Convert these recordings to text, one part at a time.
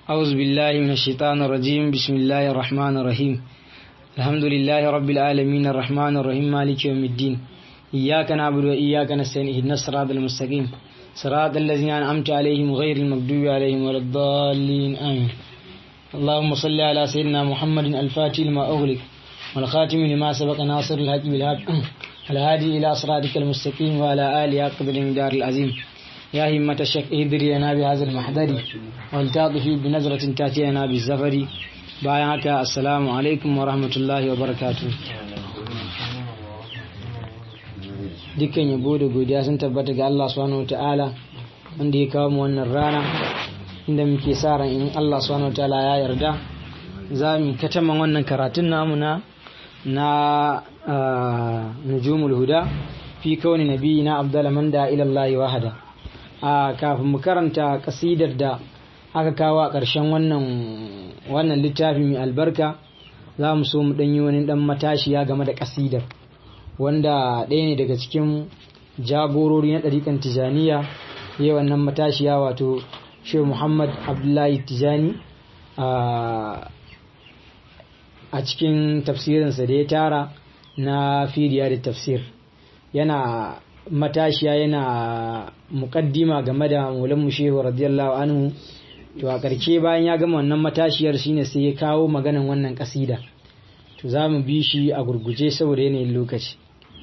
أعوذ بالله من الشيطان الرجيم بسم الله الرحمن الرحيم الحمد لله رب العالمين الرحمن الرحيم مالك يوم الدين إياك نعبد وإياك نستعين اهدنا الصراط المستقيم صراط الذين أنعمت عليهم غير المغضوب عليهم ولا الضالين آمين اللهم صل على سيدنا محمد الفاتح لما أغلق والخاتم لما سبق ناصر الحق بالحق الهادي إلى صراطك المستقيم وعلى آله قدر دار العظيم يا همة الشك اهدري لنا بهذا المحضر والتاطفي بنظرة تأتي لنا بالزفر بايعك السلام عليكم ورحمة الله وبركاته dukkan yabo da godiya sun tabbata ga Allah subhanahu ta'ala wanda ya kawo mu wannan rana inda muke sa ran in Allah subhanahu ta'ala ya yarda za mu kataman wannan karatun namu na na nujumul huda fi kauni nabiyina abdul man da ila Allah wahada a kafin mu karanta kasidar da aka kawo a ƙarshen wannan wannan littafi mai albarka za mu so mu ɗanyi wani ɗan matashiya game da kasidar wanda ɗaya ne daga cikin jagorori na ɗariƙan tijaniya ya wannan matashiya wato shehu muhammad abdullahi tijani a cikin tafsirinsa da ya tara na firiya da tafsir yana matashiya yana muƙaddima game da maulan shehu radiyallahu anhu to a ƙarshe bayan ya gama wannan matashiyar shine sai ya kawo maganan wannan ƙasida to za mu bi shi a gurguje saboda yanayin lokaci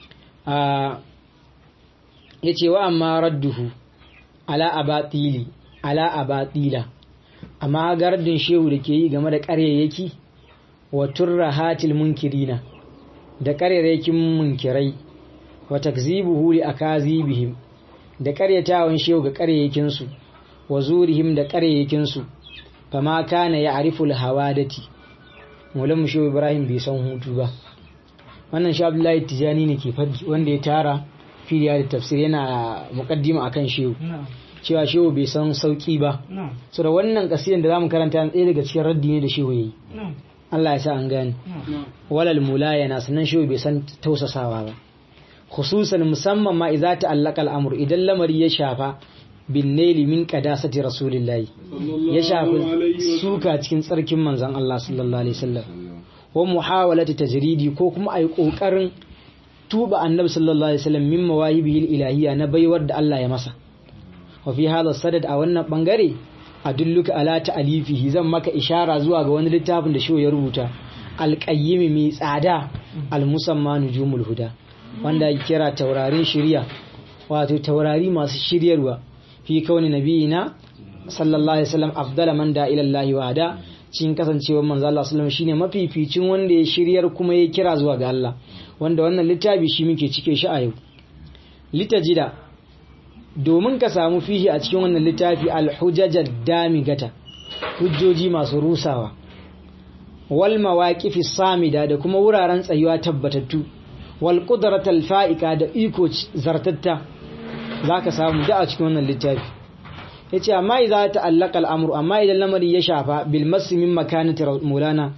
ya ce wa amma radduhu ala abatili ala abatila amma gardin shehu da ke yi game da ƙaryayyaki wa turrahatil munkirina da ƙaryayyakin munkirai wa takzibuhu li akazibihim da ƙaryatawan shehu ga ƙaryayyakinsu wa zurihim da ƙaryayyakinsu fama kana ya ariful hawadati mulan shehu ibrahim bai san hutu ba wannan shi abdullahi tijani ne ke faɗi wanda ya tara filiya da tafsir yana mukaddima akan shehu cewa shehu bai san sauki ba so da wannan kasidan da zamu karanta ɗaya daga cikin raddi ne da shehu yayi Allah ya sa an gane walal mulayana sannan shehu bai san tausasawa ba khususan musamman ma idza ta'allaqa al-amr idan lamari ya shafa bin naili min qadasati rasulillahi ya shafi suka cikin tsarkin manzon Allah sallallahu alaihi wasallam wa muhawalati tajridi ko kuma ai kokarin tuba annabi sallallahu alaihi wasallam min mawahibihi ilahiyya na baiwar da Allah ya masa wa fi hadha sadad a wannan bangare adulluka ala ta'alifihi zan maka ishara zuwa ga wani littafin da shi ya rubuta alqayyim mai tsada almusamma nujumul huda wanda ya kira taurarin shiriya wato taurari masu shiryarwa fi kauni nabiyina sallallahu alaihi wasallam afdala man da ila Allah wa hada cikin kasancewar manzo Allah sallallahu shine mafificin wanda ya shiryar kuma ya kira zuwa ga Allah wanda wannan littafi shi muke cike shi a yau litajida domin ka samu fihi a cikin wannan littafi alhujajad damigata hujjoji masu rusawa wal mawaqifi samida da kuma wuraren tsayuwa tabbatattu wal qudratal fa'ika da iko zartatta zaka samu da a cikin wannan littafi ya ce amma idan ta allaka al'amuru amma idan lamari ya shafa bilmasu min makanati mulana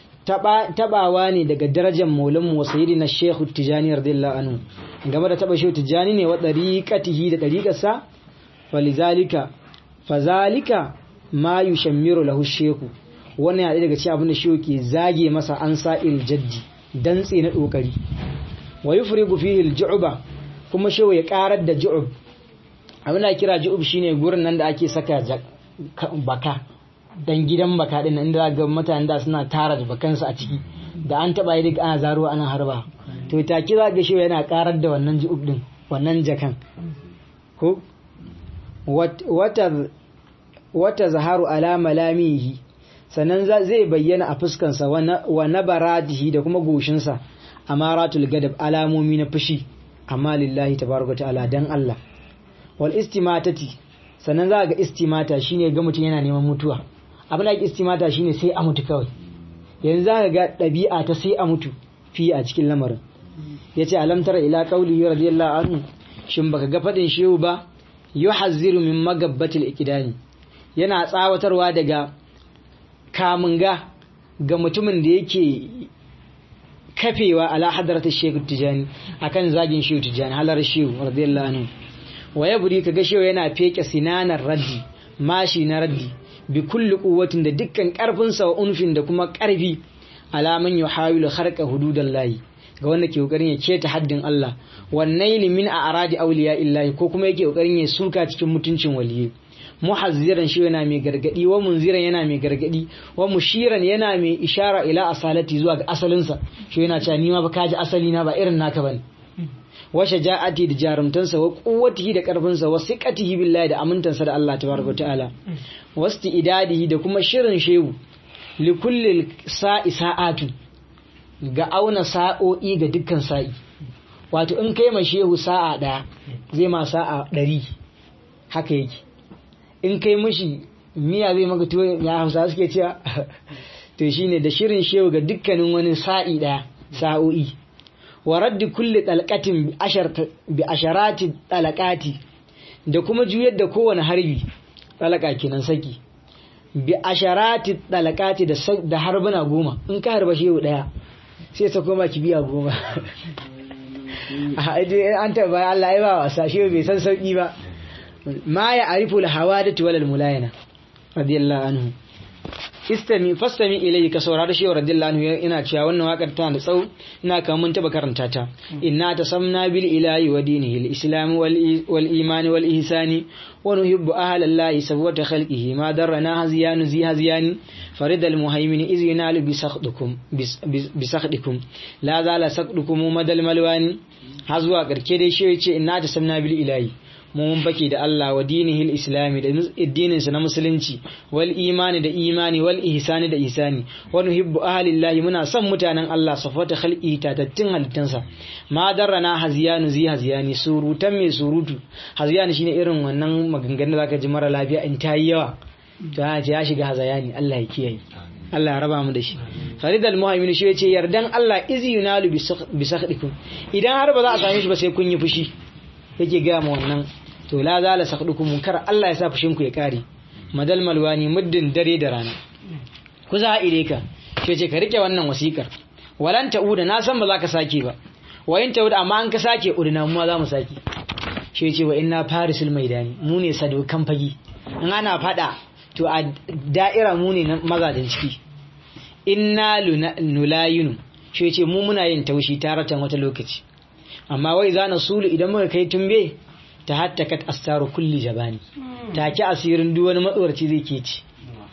tabawa ne daga darajar maulanmu wa sayidi na shekhu tijani radiyallahu anhu game da taba shehu tijani ne wa ɗariƙatihi da ɗariƙarsa falizalika fazalika ma yushammiru lahu shehu wannan yaɗe daga cikin abin da shehu ke zage masa an sa'il jaddi dantse na ɗokari wa yufrigu fihi al-ju'ba kuma shehu ya ƙarar da ju'ub abin da kira ju'ub shine gurin nan da ake saka baka dan gidan baka din inda ga mutanen da suna tara da bakansu a ciki da an taba yi ana zaruwa ana harba to ta kira ga shi yana karar da wannan ju'ub din wannan jakan ko wata wata zaharu ala malamihi sannan zai bayyana a fuskansa wa nabaratihi da kuma goshinsa amaratul gadab alamomi na fushi amma lillahi tabaraka ta'ala dan Allah wal istimatati sannan za ga istimata shine ga mutum yana neman mutuwa abin da istimata shine sai a mutu kawai yanzu za ka ga ɗabi'a ta sai a mutu fi a cikin lamarin yace alam tara ila qawli radiyallahu anhu shin baka ga fadin shehu ba yuhazziru min magabbatil ikidani yana tsawatarwa daga kamunga ga mutumin da yake kafewa ala hadratish shehu tijani akan zagin shehu tijani halar shehu radiyallahu anhu wa ya buri ka gashewa yana feke sinanar raddi mashi na raddi bi kulli quwwatin da dukkan karfin sa wa unfin da kuma karfi alaman yuhawilu kharqa hududallahi ga wanda ke kokarin ya keta haddin Allah wannaili min a aradi auliya illahi ko kuma yake kokarin ya suka cikin mutuncin waliyyi muhazziran shi yana mai gargadi wa munziran yana mai gargadi wa mushiran yana mai ishara ila asalati zuwa ga asalinsa shi yana cewa ni ma ba kaji asali na ba irin naka bane wa shaja'ati da jarumtansa wa quwwatihi da karfinsa wa siqatihi billahi da amintansa da Allah tabaraka ta'ala wasti idadihi da kuma shirin shehu li kulli sa'i sa'atu ga auna sa'o'i ga dukkan sa'i wato in kai ma shehu sa'a daya zai ma sa'a ɗari haka yake in kai mishi miya zai maka tuwo ya hausa suke cewa to shine da shirin shehu ga dukkanin wani sa'i daya sa'o'i wa raddi kulli dalqatin bi asharati dalaqati da kuma juyar da kowane harbi dalaka kenan saki bi asharati dalaqati da da harbuna goma in ka harba shehu daya sai ta koma kibiya goma an taba Allah ya ba wasa shehu bai san sauki ba ma ya arifu al-hawadatu wal mulayana radiyallahu anhu istami fastami ilayhi ka saurari shi radiyallahu anhu ina cewa wannan wakar tana da tsawo ina kan mun taba karanta ta inna tasamna bil ilahi wa dinihi al-islam wal iman wal ihsani wa nuhibbu ahla allahi sabwata khalqihi ma darrana haziyanu zi haziyani farid al muhaymin iz yunalu bi sakhdukum bi sakhdikum la zala sakhdukum madal malwani hazuwa karke dai shi yace inna tasamna bil ilahi mun bake da Allah wa dinihil islami da addininsa na musulunci wal imani da imani wal ihsani da ihsani wa nuhibbu ahlillahi muna son mutanen Allah safata khalqi tatattun halittansa ma darrana haziyanu zi haziyani surutan mai surutu haziyani shine irin wannan maganganun da zaka ji mara lafiya in tayi yawa to ya shiga hazayani Allah ya kiyaye Allah ya raba mu da shi Farid al-Muhaimin shi yace yardan Allah izi yunalu bi sakhdikum idan har ba za a same shi ba sai kun yi fushi yake ga mu wannan to la zala sakhdukum munkar Allah ya sa fushin ku ya kare madal malwani muddin dare da rana ku za ire ka ce ce ka rike wannan wasikar walan ta'uda na san ba za ka sake ba wa in ta'uda amma an ka sake udina mu za mu sake shi ce wa inna farisul maidani mu ne sadokan fagi in ana fada to a da'ira mu ne mazajin ciki inna nulayinu shi ce mu muna yin taushi taratan wata lokaci amma wai za na sulu idan muka kai tumbe ta hattakat astaru kulli jabani take asirin duk wani matsorci zai ke ci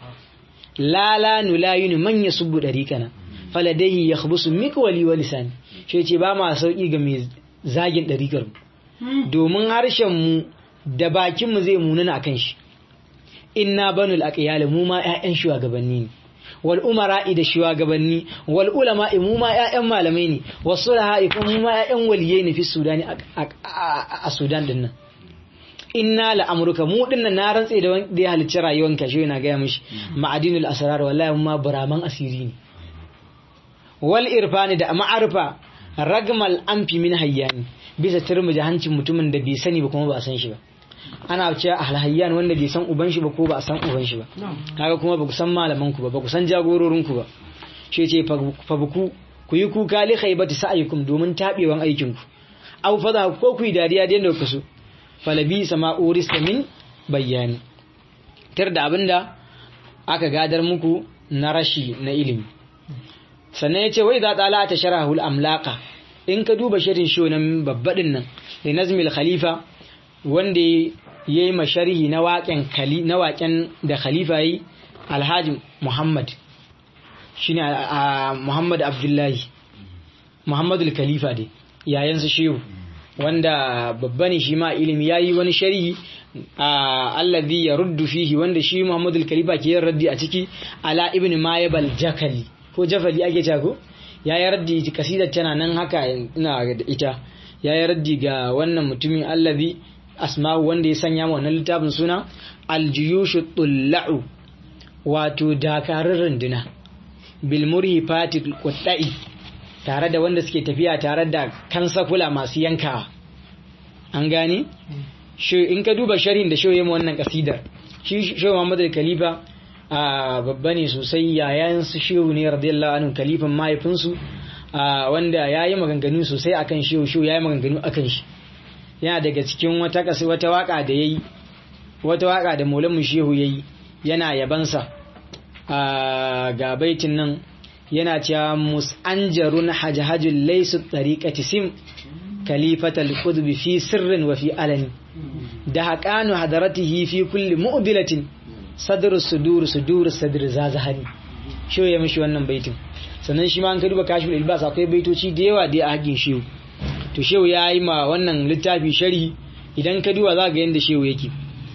lala nulayinu man yasubbu dariqana faladaihi yakhbusu mikwali wa lisani shi ce ba ma sauki ga mai zagin dariqar domin harshen mu da bakin mu zai munana akan shi inna banul aqyal mu ma ƴaƴan shugabanni ne wal umara'i da shugabanni wal ulama'i mu ma ƴaƴan malamai ne was sulaha'i kuma mu ma ƴaƴan waliyai ne fi sudani a sudan din nan inna la amruka mu din nan na rantse da wanda ya halicci rayuwar ka shi yana ga mishi ma'adinul asrar wallahi mu ma buraman asiri ne wal irfani da ma'arfa ragmal amfi min hayyani bisa turmuji hancin mutumin da bai sani ba kuma ba a san shi ba ana cewa alhayyan wanda bai san uban shi ba ko ba a san uban shi ba kaga kuma ba ku san malaman ku ba ba ku san jagororin ku ba shi ce fa buku ku yi kuka li khaybati sa'aykum domin tabewan aikin ku aw fada ko ku yi dariya da yanda ku so falabi sama urista min bayani tar da abinda aka gadar muku na rashi na ilimi sannan ya ce wai za tsala ta sharahul amlaka in ka duba shirin shonan babbaɗin nan da nazmil khalifa wanda ya yi masharhi na waƙen da khalifa yi alhaji muhammad shi ne muhammad abdullahi muhammadu khalifa dai yayansu shehu wanda babba ne shi ma ilimi ya yi wani sharhi allazi ya ruddu fihi wanda shi muhammadu khalifa ke yin raddi a ciki ala ibn mayabal jakali ko jafali ake ko ya yi raddi kasidar tana nan haka ina da ita ya yi raddi ga wannan mutumin allazi asma'u wanda ya sanya ma wannan littafin suna aljiyushu tulla'u wato dakarun runduna bilmuri fatil kuɗa'i tare da wanda suke tafiya tare da kansakula masu yankawa an gane shi in ka duba sharhin da shi yayin wannan kasidar shi shi Muhammad al-Khalifa a babba ne sosai yayan su shehu ne radiyallahu anhu kalifan mahaifinsu wanda yayi maganganu sosai akan shehu shehu yayi maganganu akan shi yana daga cikin wata kasi wata waka da yayi wata waka da Maulana Shehu yayi yana yabansa ga baitin nan yana cewa mus'anjarun hajhajul laysu tariqati sim kalifatal qudbi fi sirrin wa fi alani da haqanu hadaratihi fi kulli mu'dilatin sadrus sudur sudur sadr zazahani shi ya mishi wannan baitin sannan shi ma an ka duba kashful ilbas akwai baitoci da yawa da a hakin shehu to shehu ya yi ma wannan littafi sharhi idan ka duba za ga yadda shehu yake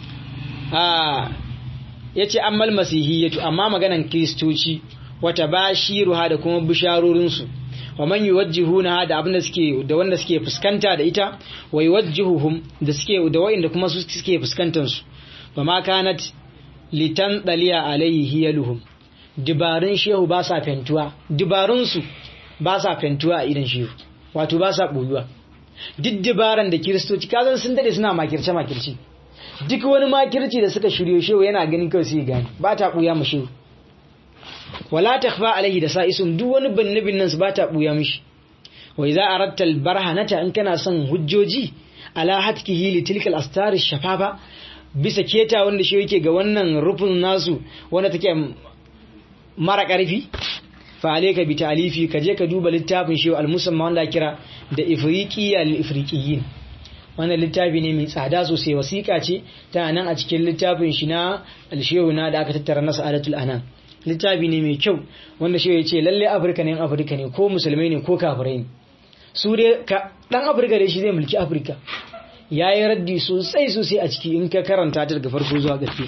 ya ce ammal masihiyyatu amma maganan kiristoci wata bashiruha da kuma bisharorinsu wa man yuwajjihuna da abin da suke da wanda suke fuskanta da ita wa yuwajjihuhum da suke da wa'inda kuma su suke fuskantar su ba ma kanat litan daliya alaihi hiyaluhum dibarun shehu ba sa fentuwa dibarun su ba sa fentuwa a idan shehu wato ba sa boyuwa duk dibaran da kiristoci kazan sun dade suna makirce makirci duk wani makirci da suka shiryo shehu yana ganin kawai sai gani ba ta buya mu shehu wala takhfa alaihi da sa'isun duk wani bannabin nan su ba ta buya mishi wa idza aradta albarhanata in kana son hujjoji ala hatkihi li tilka al-astar shafafa bisa keta wanda shi yake ga wannan rufin nasu wanda take mara karfi fa alayka bi ta'lifi ka je ka duba littafin shi al-musamma wanda kira da ifriqiya lil ifriqiyin wannan littafi ne mai tsada sosai wasiƙa ce ta nan a cikin littafin shi na al-shehu na da aka tattara na sa'adatul anan littafi ne mai kyau wanda shi ya ce lalle afirka ne yan afirka ne ko musulmai ne ko kafirai ne su dai dan afirka dai shi zai mulki afirka ya yi raddi sosai sosai a ciki in ka karanta ta daga farko zuwa ƙarfi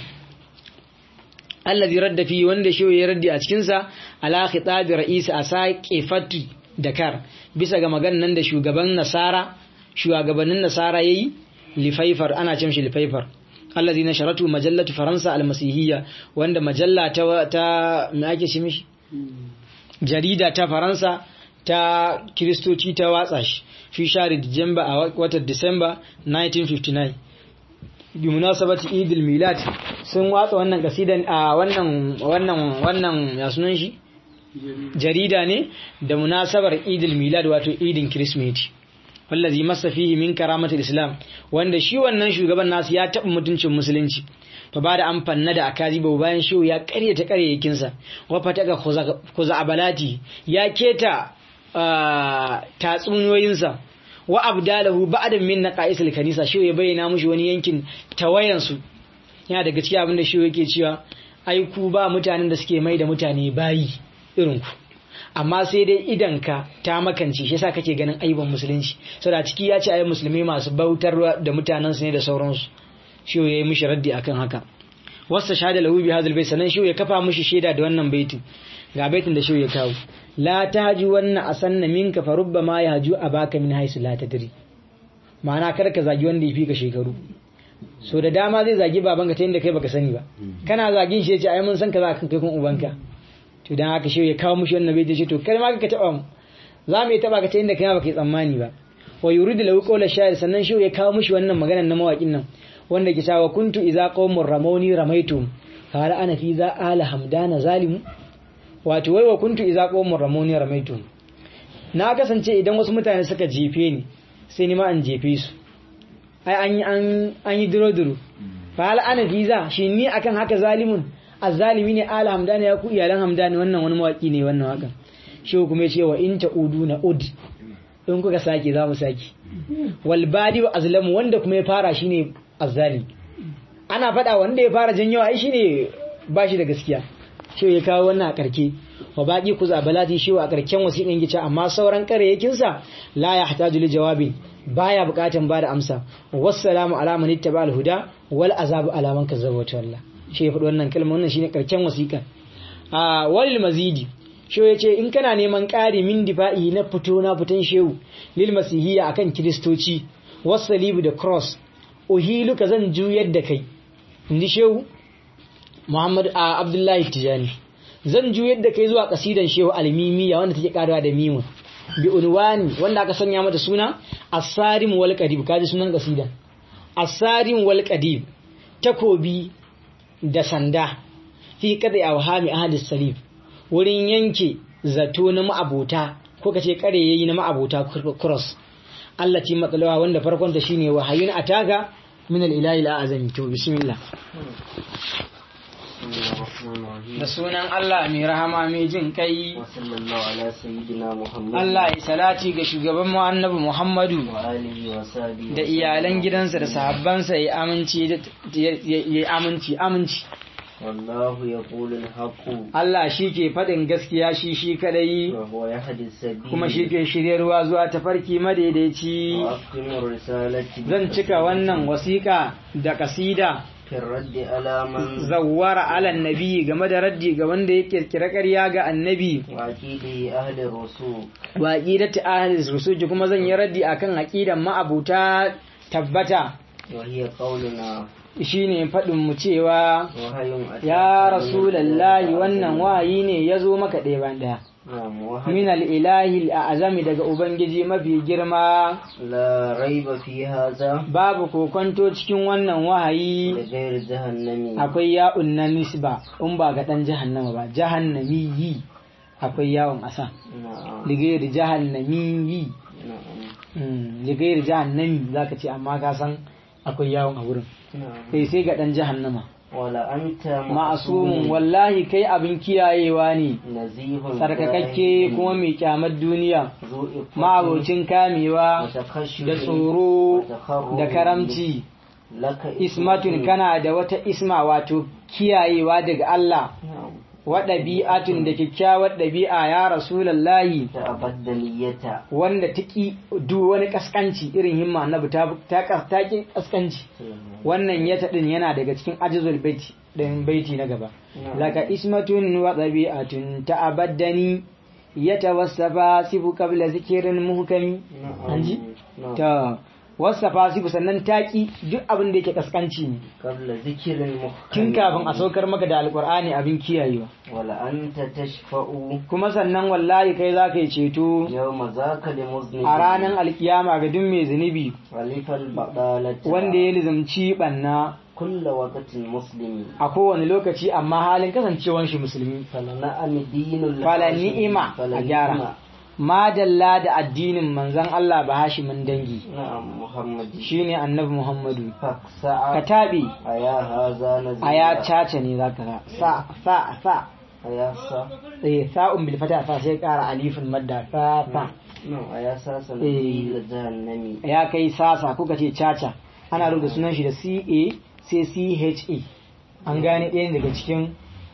allazi radda fi wanda shi ya raddi a cikinsa ala khitabi ra'isi a sake fatu dakar bisa ga maganan da shugaban nasara shugabannin nasara yayi lifaifar ana cin shi lifaifar allazi nasharatu majallatu faransa almasihiyya wanda majalla ta ta me ake shi mishi jarida ta faransa ta kiristoci ta watsa shi fi share Dijamba a watan Disamba 1959 bi munasabati Idil Milad sun watsa wannan kasidan a wannan wannan wannan ya sunan shi jarida ne da munasabar Idil Milad wato Idin Kirsimeti wallazi masa fihi min karamatul Islam wanda shi wannan shugaban nasu ya taɓa mutuncin musulunci to ba da an fanna da akaziba bayan shi ya karyata karyakinsa wa fataka khuzabalati ya keta tatsuniyoyinsa wa abdalahu ba'dan min naqaisil kanisa shi ya bayyana mushi wani yankin tawayan su yana daga cikin abin da shi yake cewa ai ku ba mutanen da suke mai da mutane bayi irin ku amma sai dai idanka ta makance shi yasa kake ganin aiban musulunci saboda ciki ya ce ai musulmi masu bautar da mutanen su ne da sauransu shi ya yi mishi raddi akan haka wasta shahada lahu bi hadal bait sanan shi ya kafa mishi shaida da wannan baitin ga baitin da shi ya kawo la taji wannan asanna minka fa rubbama yahju abaka min haisu la tadri ma'ana kar ka zagi wanda yafi ka shekaru so da dama zai zagi babanka ta inda kai baka sani ba kana zagin shi yace ai mun san ka za ka kai kun ubanka to dan haka shi ya kawo mishi wannan baitin shi to kai ma ka taba mu za mu yi taba ka ta inda kai baka yi tsammani ba wa yuridu lahu qawla sha'ir sannan shi ya kawo mishi wannan maganar na mawakin nan wanda ke cewa kuntu idza qawmur ramawni ramaitum qala ana fi za ala hamdana zalimu wato wai wa kuntu idza qawmur ramawni ramaitum na kasance idan wasu mutane suka jefe ni sai ni ma an jefe su ai an yi an an yi duro duro qala ana fi za shi ni akan haka zalimun azzalimi ne ala hamdana ya ku iyalan hamdani wannan wani mawaki ne wannan wakan shi kuma ya ce wa in ta'udu na ud in kuka sake za mu sake wal badi wa azlamu wanda kuma ya fara shine azzali ana faɗa wanda ya fara janyo ai shine ba shi da gaskiya shi ya kawo wannan a karke wa baki ku zabalati shi a karken wasiƙan gica amma sauran karyakin sa la yahtaju li jawabin baya buƙatan bada amsa wassalamu ala man ittaba al huda wal azabu ala man kazzaba wa tawalla shi ya faɗi wannan kalmar wannan shine karken wasiƙan a walil mazidi shi ya ce in kana neman ƙari min difa'i na fito na fitan shehu lil masihiyya akan kiristoci wasalibu da cross uhiluka zan juyar da kai inji shehu Muhammad a Abdullahi Tijani zan juyar da kai zuwa kasidan shehu almimiya wanda take karawa da mimun bi unwani wanda aka sanya mata suna as-sarim wal qadib kaji sunan kasidan as-sarim wal qadib takobi da sanda fi qadi awhami ahli salif wurin yanke zato na ma'abota ko kace kare yayi na ma'abota cross Allah ce matsalawa wanda farkon ta shine wahayun ataga min al-ilahi al-azami to bismillah بسم الله الرحمن الرحيم da sunan Allah mai rahama mai jin kai وصلى الله على سيدنا محمد Allah ya salati ga shugaban mu annabi Muhammadu وآله وصحبه da iyalan gidansa da sahabbansa ya aminci da- ya ya aminci aminci والله يقول الحق Allah shi ke faɗin gaskiya shi shi kadai وهو يهدي السبيل kuma shi ke shiryarwa zuwa tafarki madaidaici وأختم الرسالة zan cika wannan wasiƙa da kasida في الرد على من zawwara ala nabi game da raddi ga wanda ya kirkira ƙarya ga annabi وعقيده أهل الرسول wa aqidati ahli rusuj kuma zan yi raddi akan aqidan ma'abuta tabbata وهي قولنا shine faɗin mu cewa وهي أتاك ya من rasulallahi الإله wannan wayi ne ya zo maka ɗaya bayan ɗaya نعم وهي min al-ilahi al-azami daga ubangiji mafi girma لا ريب في هذا babu kokonto cikin wannan wahayi لغير جهنم akwai ya'un na nisba in ba ga dan jahannama ba jahannamiyi akwai yawon asa نعم ligayar jahannamiyi نعم Mm, ligayar jahannami zaka ce amma ka san akwai yawon a wurin نعم kai sai ga dan jahannama ولا أنت ma'asumun wallahi kai abin kiyayewa ne نزيه tsarkakakke kuma mai kyamar duniya ذو إفة ma'abocin kamewa وتخشع da tsoro وتخرج da karamci لك ismatun kana da wata isma wato kiyayewa daga Allah نعم wa ɗabi'atun da kyakkyawar ɗabi'a ya rasulallahi تأبدلية wanda ta ƙi duk wani ƙasƙanci irin himma annabi ta ta ta ƙi ƙasƙanci wannan ya taɗin yana daga cikin ajizul baiti ɗin baiti na gaba laka ismatun wa ɗabi'atun ta'abaddani ya tawassafa sifu qabla zikirin muhkami an ji ta wasafa sifu sannan ta ƙi duk abin da yake ƙasƙanci ne قبل ذكر المحكم tun kafin a saukar maka da alƙur'ani abin kiyayewa ولا أنت تشفأ kuma sannan wallahi kai za ka yi ceto يوم ذاك لمذنب a ranar alkiyama ga duk mai zunubi ولف البطالة wanda ya lizamci banna كل وقت مسلم a kowane lokaci amma halin kasancewan shi musulmi فلنعم دين fala الحاشم ni'ima a فلنعم. gyara madalla da addinin manzon Allah ba hashimin dangi نعم محمد shine annabi Muhammadu ka فاكسع taɓe أيا هذا نزيل a ya caca ne zaka ga sa sa sa أيا سا eh sa'un bil fata sa sai ƙara alifin madda sa sa نعم أيا ساس نزيل جهنمي ya kai sasa kuka ce caca ana rubuta sunan shi da CA sai CHA an gane ɗaya daga cikin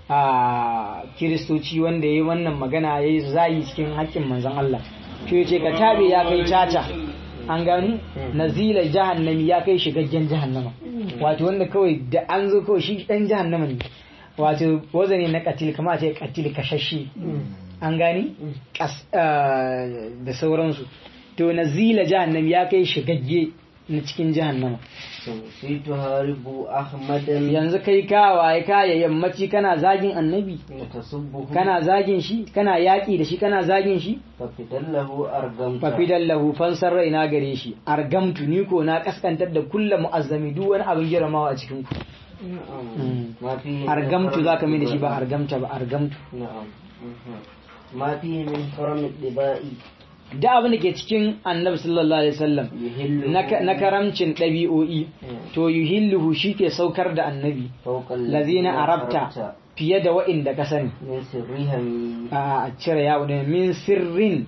a kiristoci wanda ya yi wannan magana ya yi zayi cikin haƙƙin manzan Allah to ya ce ka tabe ya kai caca an gani nazila jahannami ya kai shigaggen jahannama wato wanda kawai da an zo kawai shi ɗan jahannama ne wato wazani na katil kama ce katil kashashe an gani Kas- ah, da sauransu to nazila jahannam ya kai shigagge na cikin jahannama sai tuharibu ahmadan yanzu kai kawaye kaya yammaci kana zagin annabi tasubbuhu kana zagin shi kana yaƙi da shi kana zagin shi fafidallahu argamta fafidan lahu fansar raina gare shi argamtu ni ko na kaskantar da kulla mu'azzami duk wani abin girmamawa a cikin ku na'am ma fihi argamtu zaka mai da shi ba argamta ba argamtu na'am mhm. ma fihi min haram dibai da abin da ke cikin annabi sallallahu alaihi wasallam yuhillu na ka- na karamcin ɗabi'o'i to yuhilluhu shi ke saukar da annabi fawqa lazina arabta fiye da wa'inda ka sani min sirrihim a cire yawo da min sirrin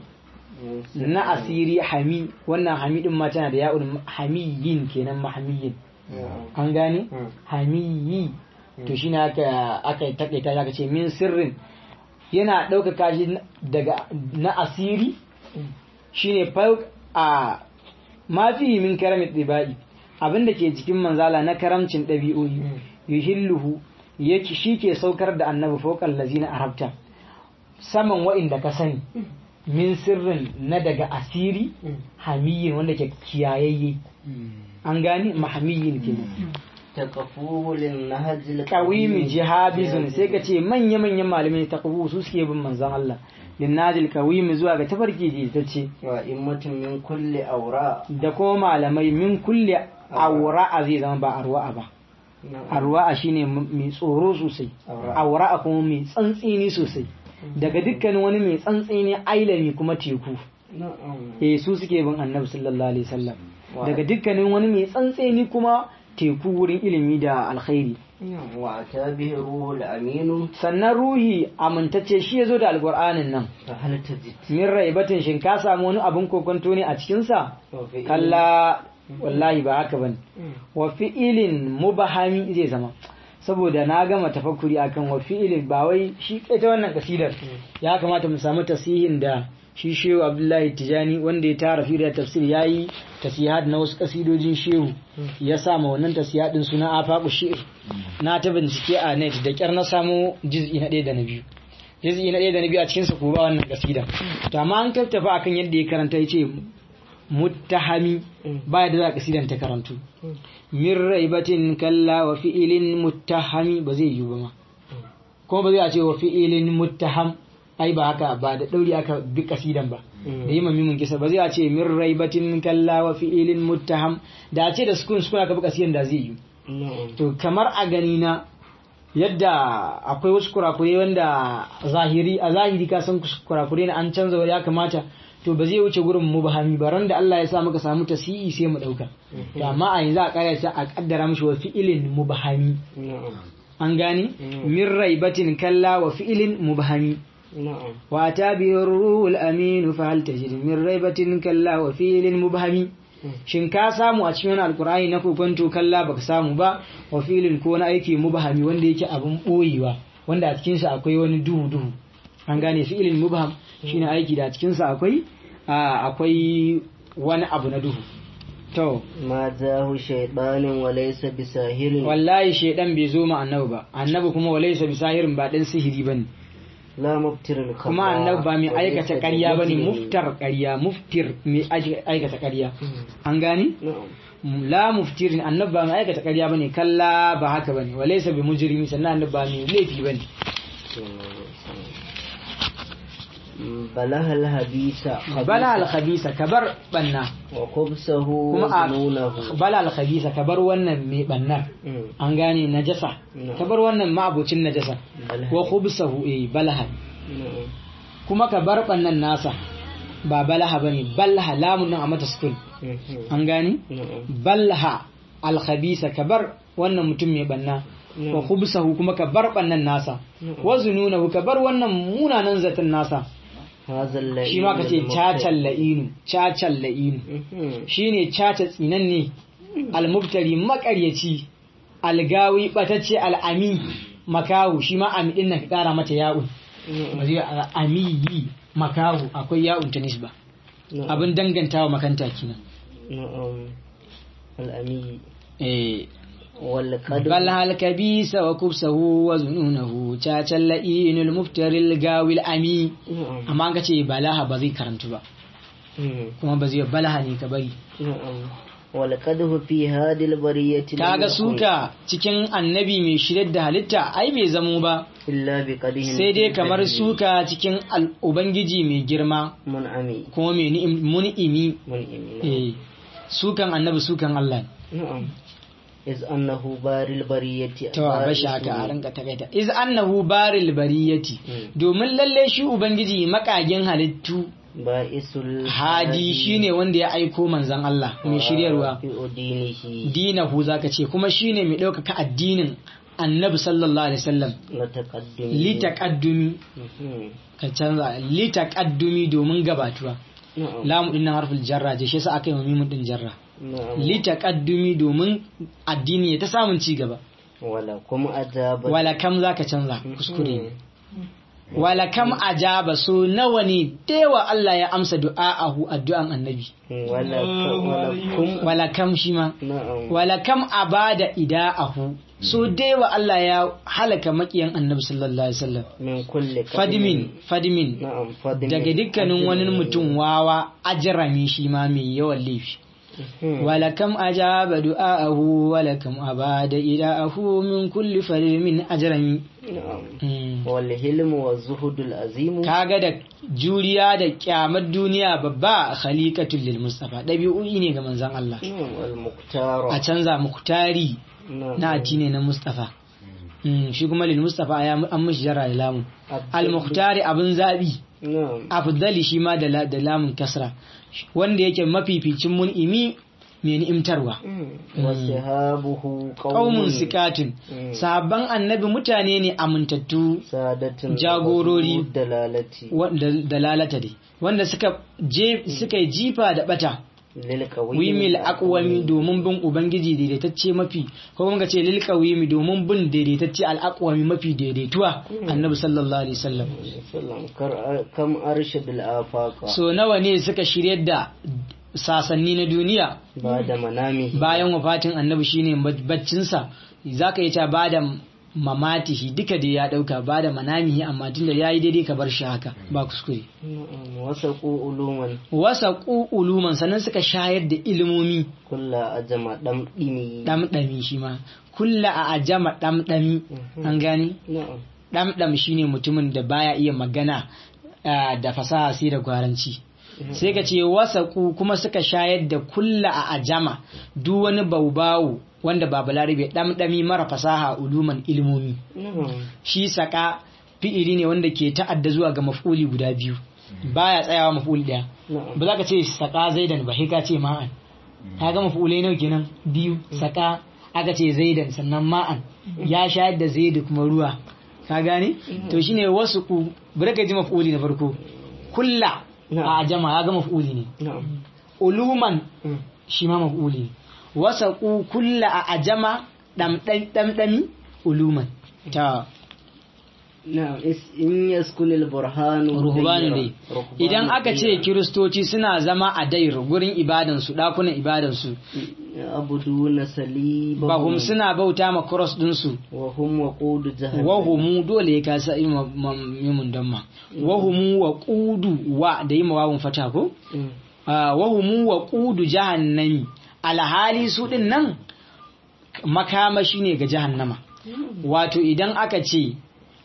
na asiri hami wannan hami din ma tana da ya'un hamiyin kenan mahamiyin an gane Mm. hamiyi to shine aka aka takaita aka ce min sirrin yana ɗaukaka shi daga na asiri shine fauk a ma fi min karamin ɗiba'i abinda ke cikin manzala na karamcin ɗabi'o'i yuhilluhu yake shi ke saukar da annabi fokal lazina arabta saman wa'inda ka sani min sirrin na daga asiri hamiyin wanda ke kiyayayye an gani mahamiyin kenan taqafu lin nahj kawimi jihabizun sai ka ce manya-manyan malamai ta su suke bin manzon Allah linnajil kawimi zuwa ga tafarki da ta ce wa immatun min kulli awra da kuma malamai min kulle aura'a zai zama ba arwa'a ba arwa'a shine mai tsoro sosai Aura'a. aura'a kuma mai tsantsini sosai daga dukkanin wani mai tsantsini ailami kuma teku na'am eh su suke bin annabi sallallahu alaihi wasallam Wa- daga dukkanin wani mai tsantseni kuma teku wurin ilimi da alkhairi وأتى به الروح الأمين sannan ruhi amintacce shi ya zo da alkur'anin nan فهل تجد min raibatin shin ka samu wani abin kokonto ne a cikinsa وفي kalla wallahi ba haka bane wa fi'ilin mubahami zai zama saboda na gama tafakkuri akan wa fi'ilin ba wai shi ita wannan kasidar ya kamata mu samu tasihin da shi shehu abdullahi tijani wanda ya tara fi da tafsir yayi tasihat na wasu kasidojin shehu ya sa ma wannan tasihadin suna afaqu shi'r na ta bincike a net da kyar na samu juz'i na ɗaya da na biyu juz'i na ɗaya da na biyu a cikin sa ko ba wannan kasida to amma an kattafa akan yadda ya karanta yace muttahami ba da za kasidan ta karantu min raibatin kalla wa fi'ilin muttahami ba zai yi ba ma kuma ba zai a ce wa fi'ilin muttaham ai ba haka ba da dauri aka bi kasidan ba da yi mamimin kisa ba zai a ce min raibatin kalla wa fi'ilin muttaham da a ce da sukun sukun aka bi kasidan da zai yi to kamar a gani na yadda akwai wasu kurakurai wanda zahiri a zahiri ka san kurakurai na an canza wani ya kamata to ba zai wuce gurin mubahami ba ran da Allah ya sa muka samu tasi'i sai mu dauka to amma a yanzu a kara sai a kaddara mishi wa fi'ilin mubahami an gane min raibatin kalla wa fi'ilin mubahami wa tabi'ur ruhul amin fa hal tajid min raibatin kalla wa fi'ilin mubahami shin ka samu a cikin wani alkur'ani na kokonto kalla baka samu ba wa filin ko wani aiki mubahami wanda yake abin boyewa wanda a cikinsa akwai wani duhu duhu an gane fi'ilin mubham shine aiki da a cikinsa akwai akwai wani abu na duhu to ما جاه شيطان وليس بساهر wallahi shedan bai zo ma annabi ba annabi kuma walaysa bisahirin ba dan sihiri bane لا مبتر الخطا kuma annabi ba mai وليس aikata ƙarya bane بمجرم. muftar ƙarya muftir mai aikata ƙarya an gane نعم la muftirin annabi ba mai aikata ƙarya bane kalla ba haka bane walaysa bi mujrimi sannan annabi ba mai laifi bane بلها الحديث bala al khabisa kabar banna وخبثه kuma a وظنونه bala al khabisa kabar wannan mai bannar مم. an gane najasa Na'am. kabar wannan ma'abucin najasa بلها. wa khubsahu eh balaha نعم. kuma kabar bannan nasa ba balaha bane balaha lamun nan a mata sukun مم. an gane نعم. balha al khabisa kabar wannan mutum mai banna Na'am. wa khubsahu kuma kabar bannan nasa Na'am. wa zununahu kabar wannan munanan zaton nasa هذا اللئيم shi ma kace المبتدع. cacal la'inu cacal la'inu مم. shine caca tsinanne almubtari makaryaci algawi batacce al'ami makahu shi ma ami din nan ka kara mata ya'un نعم. ba zai amiyi makahu akwai ya'un ta nisba نعم. abin dangantawa makanta kenan نعم الأمي eh والقدر bal hal kabisa wa kubsahu wa zununahu cacal la'inul muftari algawi al'ami نعم amma an ka ce balaha ba zai karantu ba مم. kuma ba zai balaha ne ka bari نعم والقدر في هذه البرية لم kaga يكن suka cikin annabi mai shirar da halitta ai bai zamo ba إلا بقدهم sai dai في kamar البدن suka cikin al- ubangiji mai girma منعمي kuma mai ni'im- mun'imi منعمي eh, sukan annabi sukan Allah ne. نعم إذ أنه بار البرية to a bashi haka a rinka takaita iz annahu baril bariyati Mm. domin lalle shi ubangiji makagin halittu بائس hadi shine wanda ya aiko manzon Allah mai shiryarwa في دينه dinahu zaka ce kuma shine mai ɗaukaka addinin annabi sallallahu alaihi wasallam لتقدم litaqaddumi مم. ka canza litaqaddumi domin gabatuwa نعم lamu din nan harful jarra je shi yasa aka yi wa mimun din jarra نعم litaqaddumi domin addini ya ta samun ci gaba ولكم أجاب wala kam zaka canza kuskure ne wala kam ajaba so nawa ne dewa Allah ya amsa du'a'ahu addu'an annabi ولكم wala kam shi ma نعم wala kam abada ida'ahu so dewa Allah ya halaka makiyan annabi sallallahu alaihi wasallam من كل قدم. fadimin fadimin نعم فدم daga dukkanin wani mutum wawa ajrami shi ma mai yawan laifi ولكم أجاب دعاءه ولكم أباد إداءه من كل فلم أجرمي نعم والهلم والزهد العظيم kaga da juriya da kyamar duniya babba khaliqatul lil mustafa dabi'o'i ne ga manzon Allah نعم والمختار a canza muktari نعم na addini na mustafa Mm, shi kuma lil mustafa ya an mishi jara da lamun al muktari abin zabi نعم afdali shi ma da la- da lamun kasra wanda yake mafificin mun'imi mai ni'imtarwa wasihabuhu qaumun sikatun sahabban annabi mutane ne amintattu sadatun jagorori dalalati wanda dalalata dai wanda suka je suka yi jifa da bata lil qawmi wimil aqwami domin bin ubangiji daidaitacce mafi ko kuma ce lil qawimi domin bin daidaitacce al aqwami mafi daidaituwa annabi sallallahu alaihi wasallam sallam kar kam arshadul afaqa so nawa ne suka shiryar da sasanni na duniya ba da manami bayan wafatin annabi shine baccinsa zaka yi ta bada mamatihi duka da ya dauka bada manamihi amma tunda yayi daidai ka bar shi haka ba kuskure wasaqu uluman wasa uluman sannan suka shayar da ilimomi kulla ajama dam dimi ɗamɗami shi ma kulla a ajama ɗamɗami an gani na'am ɗamɗam shine mutumin da baya iya magana ah, da fasaha sai da gwaranci sai ka ce wasaku kuma suka shayar da kulla a ajama duk wani baubawu wanda ba balarabe ɗamɗami mara fasaha uluman ilimomi na'am shi saka fi'ili ne wanda ke ta'adda zuwa ga maf'uli guda biyu baya tsayawa maf'uli ɗaya na'am ba za ka ce saka zaidan ba sai ka ce ma'an ka ga mafulai nawa kenan biyu saka aka ce zaidan sannan ma'an ya shayar da zaidu kuma ruwa ka gane to shine wasu ku bari ka ji mafuli na farko kulla a jama ya ga mafuli ne na'am uluman Mm. shi ma mafuli ne wasa ku kulla a ajama ɗamɗami uluman ta na'am is- in yaskunil burhanu ruhubanu dayra. dai Ruhbanu idan aka ce dayra. kiristoci suna zama a dair gurin ibadansu ɗakunan ibadansu abuduna salibahum bahum suna bauta ma cross dinsu wa hum waqudu jahannam wahumu dole ya kasa yi ma- ma- mimun don ma wahumu wa kudu wa da yi mawawun fata ko Mm. Ah, wahumu wa kudu jahannami alhali su din nan makamashi ne ga jahannama wato idan aka ce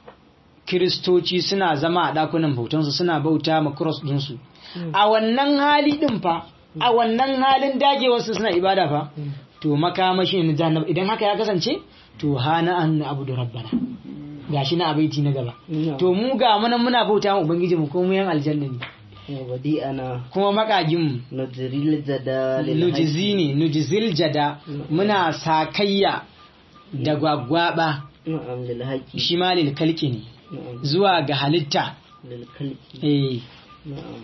kiristoci suna zama a ɗakunan bautansu suna bauta ma cross dinsu a wannan hali din fa a wannan halin dagewarsu suna ibada fa to makamashi ne na jahannama idan haka ya kasance to hana an abu da rabbana gashi na abaiti na gaba Na'am. to mu ga mana muna bauta ma ubangiji mu ko mu yan aljanna ne wa badi'ana kuma makagin mu nujril jada lil nujizi ne nujizil jada muna sakayya da gwagwaba na'am lil haqi shi ma lil kalki ne na'am zuwa ga halitta lil khalqi eh na'am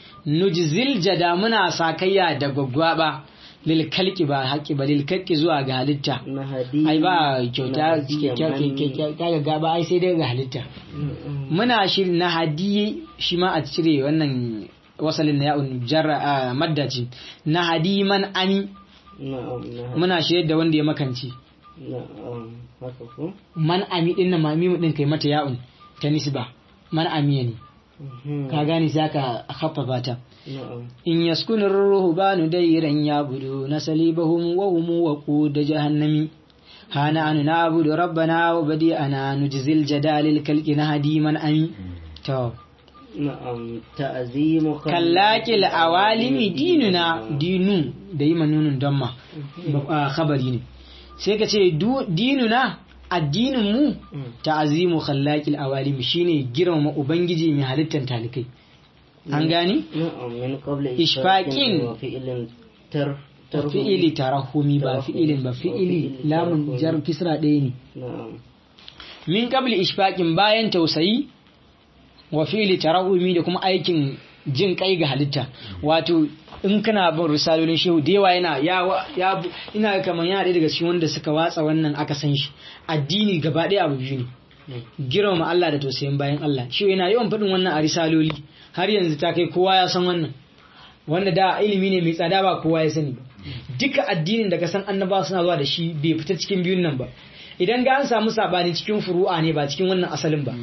nujizil jada muna sakayya da gwagwaba lil kalki ba haƙi ba lil kalki zuwa ga halitta na hadi ai ba kyauta Nahadi kyauta gaba ai sai dai ga halitta Na'am. muna shirin na hadiye shi ma a cire wannan wasalin na ya'un jarra a madda ce na hadi man ami na'am na muna shirye da wanda ya makance na'am haka ko man ami din na mamimu din kai mata ya'un ta nisba man amiya ne Mhm. ka gane sai aka haffafa ta na'am in yaskunir ruhbanu dairan yabudu nasalibahum wa hum waqud jahannami hana anu na'budu rabbana wa badi'ana nujzil jadalil kalki nahdi man ami to na'am ta'zimu kallakil awalimi dinuna dinu da yi manunun don ma ba- khabari ne sai ka ce du- dinuna addinin mu Mm. ta'azimu khallaqil awalimi shine girmama ubangiji mai halittar talikai an gani na'am min qabla Ishfaqin. wa fi'lin tar tarhu. fi'ili tarahumi ba Tarahumi. fi'ilin ba fi'ili Fi'ili lamun tarahumi. jar kisra ɗaya ne na'am min qabli ishfaqin bayan tausayi wa fi'li tarahumi da kuma aikin jin kai ga halitta wato in kana bin risalolin shehu da yawa yana ya ya ina kamar yana ɗaya daga cikin wanda suka watsa wannan aka san shi addini gaba ɗaya abu biyu ne girmama Allah da tausayin bayan Allah shi yana yawan faɗin wannan a risaloli har yanzu ta kai kowa ya san wannan wanda da ilimi ne mai tsada ba kowa ya sani ba duka addinin da ka san annabawa suna zuwa da shi bai fita cikin biyun nan ba idan ga an samu sabani cikin furu'a ne ba cikin wannan asalin ba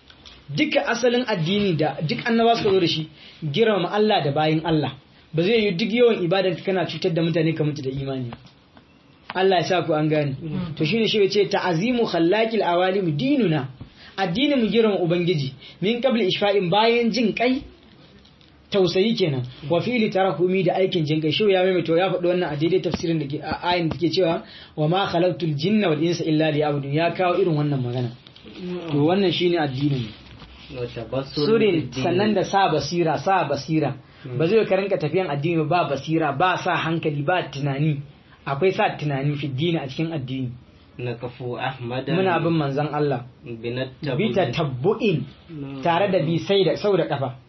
duka asalin addini da duk annabawa suka zo da shi girmama Allah da bayin Allah ba zai yi duk yawan ibadan ka kana cutar da mutane ka mutu da imani Allah ya sa ku an gane to shine shi yace ta'azimu khallaqil awalim dinuna addinin mu girmama ubangiji min qabli ishfa'in bayan jin kai tausayi kenan wa fi'li tarakumi da aikin jin kai shi ya maimaito ya faɗi wannan a daidai tafsirin da ke a ayin da ke cewa wa ma khalaqtul jinna wal insa illa liya'budun ya kawo irin wannan magana to wannan shine addinin mu wa tabassur surin bid-din. sannan da sa basira sa basira ba zai ka rinka tafiyan addini ba basira ba sa hankali ba tunani akwai sa tunani fi dini a cikin addini نكفو أحمد muna bin manzon Allah بنتبع bi tabbu'in tare da bi sai da sau da kafa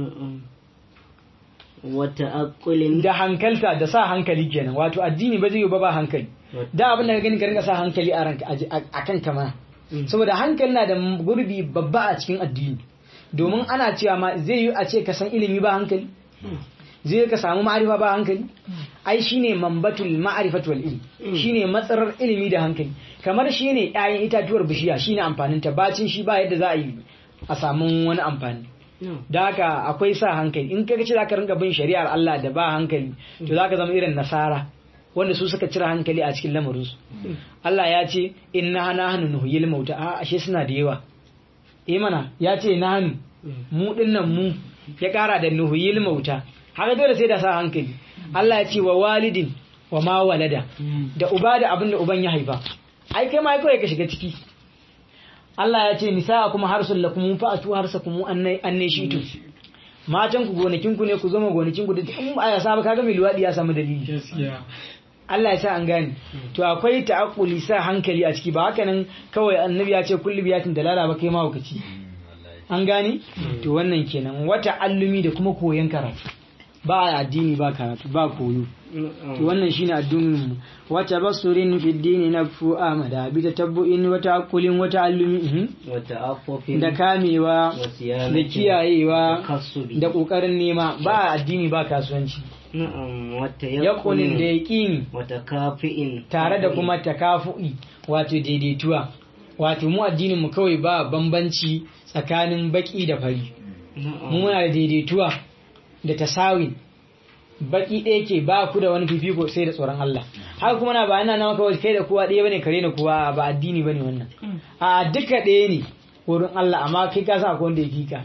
وتأكل da hankalta da sa hankali kenan wato addini ba zai yi ba ba hankali da abin da ka gani ka rinka sa hankali a ranka a kan kama saboda hankali na da gurbi babba a cikin addini domin ana cewa ma zai yi a ce ka san ilimi ba hankali zai ka samu ma'arifa ba hankali ai shine mambatul ma'rifatu wal ilm shine matsarar ilimi da hankali kamar shine ƴaƴan itatuwar bishiya shine amfanin ta bacin shi ba yadda za a yi a samu wani amfani da haka akwai sa hankali in kaga ce zaka rinka bin shari'ar Allah da ba hankali to zaka zama irin nasara wanda su suka cire hankali a cikin lamarinsu Allah ya ce inna nahnu nuhyil mauta a ashe suna da yawa eh mana ya ce nahnu mu dinnan mu ya kara da nuhyil mauta haka dole sai da sa hankali Allah ya ce wa walidin wa ma walada da uba da abin da uban ya haifa ai kai ma kawai ka shiga ciki Allah ya ce nisa kuma harsun lakum fa atu harsakum annai annai shitu matan ku gonakin ku ne ku zama gonakin ku da in ba ya saba kaga mai luwadi ya samu dalili Allah ya sa an gane to akwai ta'aqquli sa hankali a ciki ba haka nan kawai annabi ya ce kullu biyatin dalala ba kai ma hukaci an gane to wannan kenan wata allumi da kuma koyon karatu ba addini ba karatu ba koyo to wannan shine addinin mu wata basurin fi dini nafsu amada bi tatabbu'in wata akulin wata allumi وتعفف da kamewa وصيانة da kiyayewa وتكسب da kokarin nema ba addini ba kasuwanci نعم yakunin da وتيقن yaqini وتكافئ tare da kuma takafu'i wato daidaituwa wato mu addinin mu kawai ba bambanci tsakanin baki da fari mu نعم muna da daidaituwa da tasawin baki ɗaya ke ba ku da wani fifiko sai da tsoron Allah haka kuma na ba ina nawa kawai kai da kowa ɗaya bane kare na kowa ba addini bane wannan a duka ɗaya ne wurin Allah amma kai ka sa akwai wanda ya fika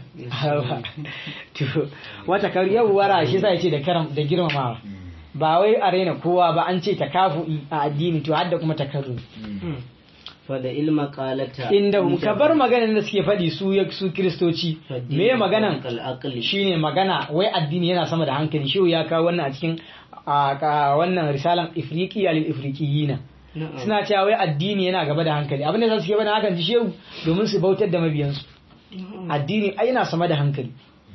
to wata kar yau wara shi sai ce da karam da girmamawa ba wai a raina kowa ba an ce takafu'i a addini to har da kuma takarru فدا علم قالتا inda ka bar maganan da suke faɗi su ya su kristoci me maganan العقل shine magana wai addini yana sama da hankali shi ya kawo wannan a cikin a ka- wannan risalan ifriqiya lil ifriqiyina نعم suna cewa wai addini yana gaba da hankali abin da suke bada hakan ji shehu domin su bautar da mabiyansu addini ai yana sama da hankali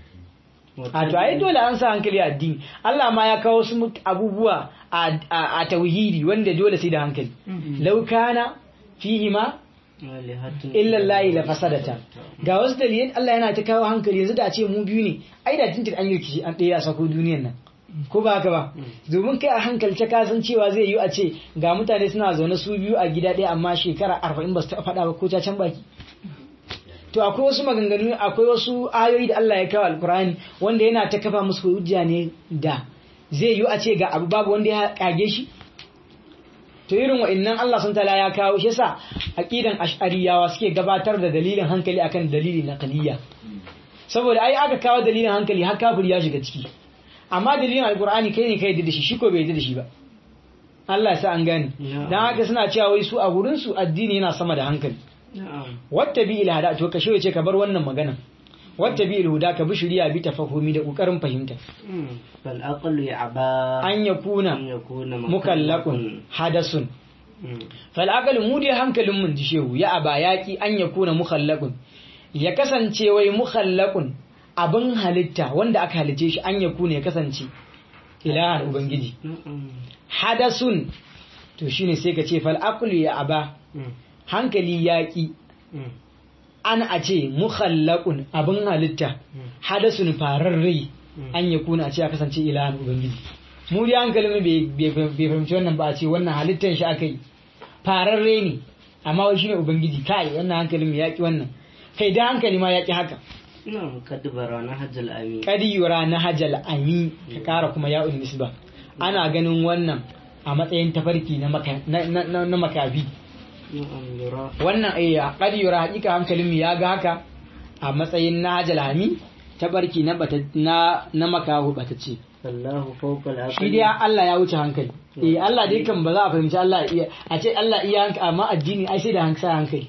a to ai dole an sa hankali a addini Allah ma ya kawo su mut- abubuwa a a- a tauhidi wanda dole sai da hankali law kana fihi ma illa layi la fasadata ga wasu dalilin Allah yana ta kawo hankali yanzu da a ce mu biyu ne ai da tuntun an yi rikici an ɗaya a sako duniyan nan ko ba haka ba domin kai a hankalce ka san cewa zai yi a ce ga mutane suna zaune su biyu a gida ɗaya amma shekara arba'in ba su taɓa faɗa ba ko can baki to akwai wasu maganganu akwai wasu ayoyi da Allah ya kawo alkurani wanda yana ta kafa musu hujja ne da zai yi a ce ga abu babu wanda ya kage shi to irin wa'annan Allah sun tala ya kawo shi yasa aqidan ash'ariyawa suke gabatar da dalilin hankali akan dalilin naqliya saboda ai aka kawo dalilin hankali har kafir ya shiga ciki amma dalilin alqur'ani kai ne kai da shi shi ko bai da shi ba Allah ya sa an gane dan haka suna cewa wai su a gurin su addini yana sama da hankali نعم wata bi ilhada to ka ce ka bar wannan magana wata bi ilhuda ka bi shari'a bi tafahumi da kokarin fahimta فالعقل يعبى an yakuna أن يكون mukallaqun hadasun مم. fal'akal mu dai hankalin mun ji shehu ya aba yaki an ya kuna mukhallaqun ya kasance wai mukhallaqun abin halitta wanda aka halice shi an ya kuna ya kasance ilahan ubangiji نعم hadasun to shine sai ka ce fal'akul ya aba مم. hankali yaki مم. an a ce mukhallaqun abin halitta hadasun fararre an ya kuna a ce ya kasance ilahan ubangiji mu dai hankalin mu bai bai- bai fahimci wannan ba a ce wannan halittan shi aka yi fararre ne amma wai shine ubangiji kai wannan hankalin mu yaki wannan kai da hankali ma yaki haka نعم قد برانا حج الأمين kadi yura na hajal ami ka kara kuma ya'un nisba ana ganin wannan a matsayin tafarki na maka- na- na na- na makafi نعم يرى wannan eh kadi yura hakika hankalin mu ya ga haka a matsayin na hajal ami tabarki na bata na na makahu bata ce فالله فوق العقل shi dai Allah ya wuce hankali eh Allah dai kan ba za a fahimci Allah iya a ce Allah iya hankali amma addini ai sai da hankali hankali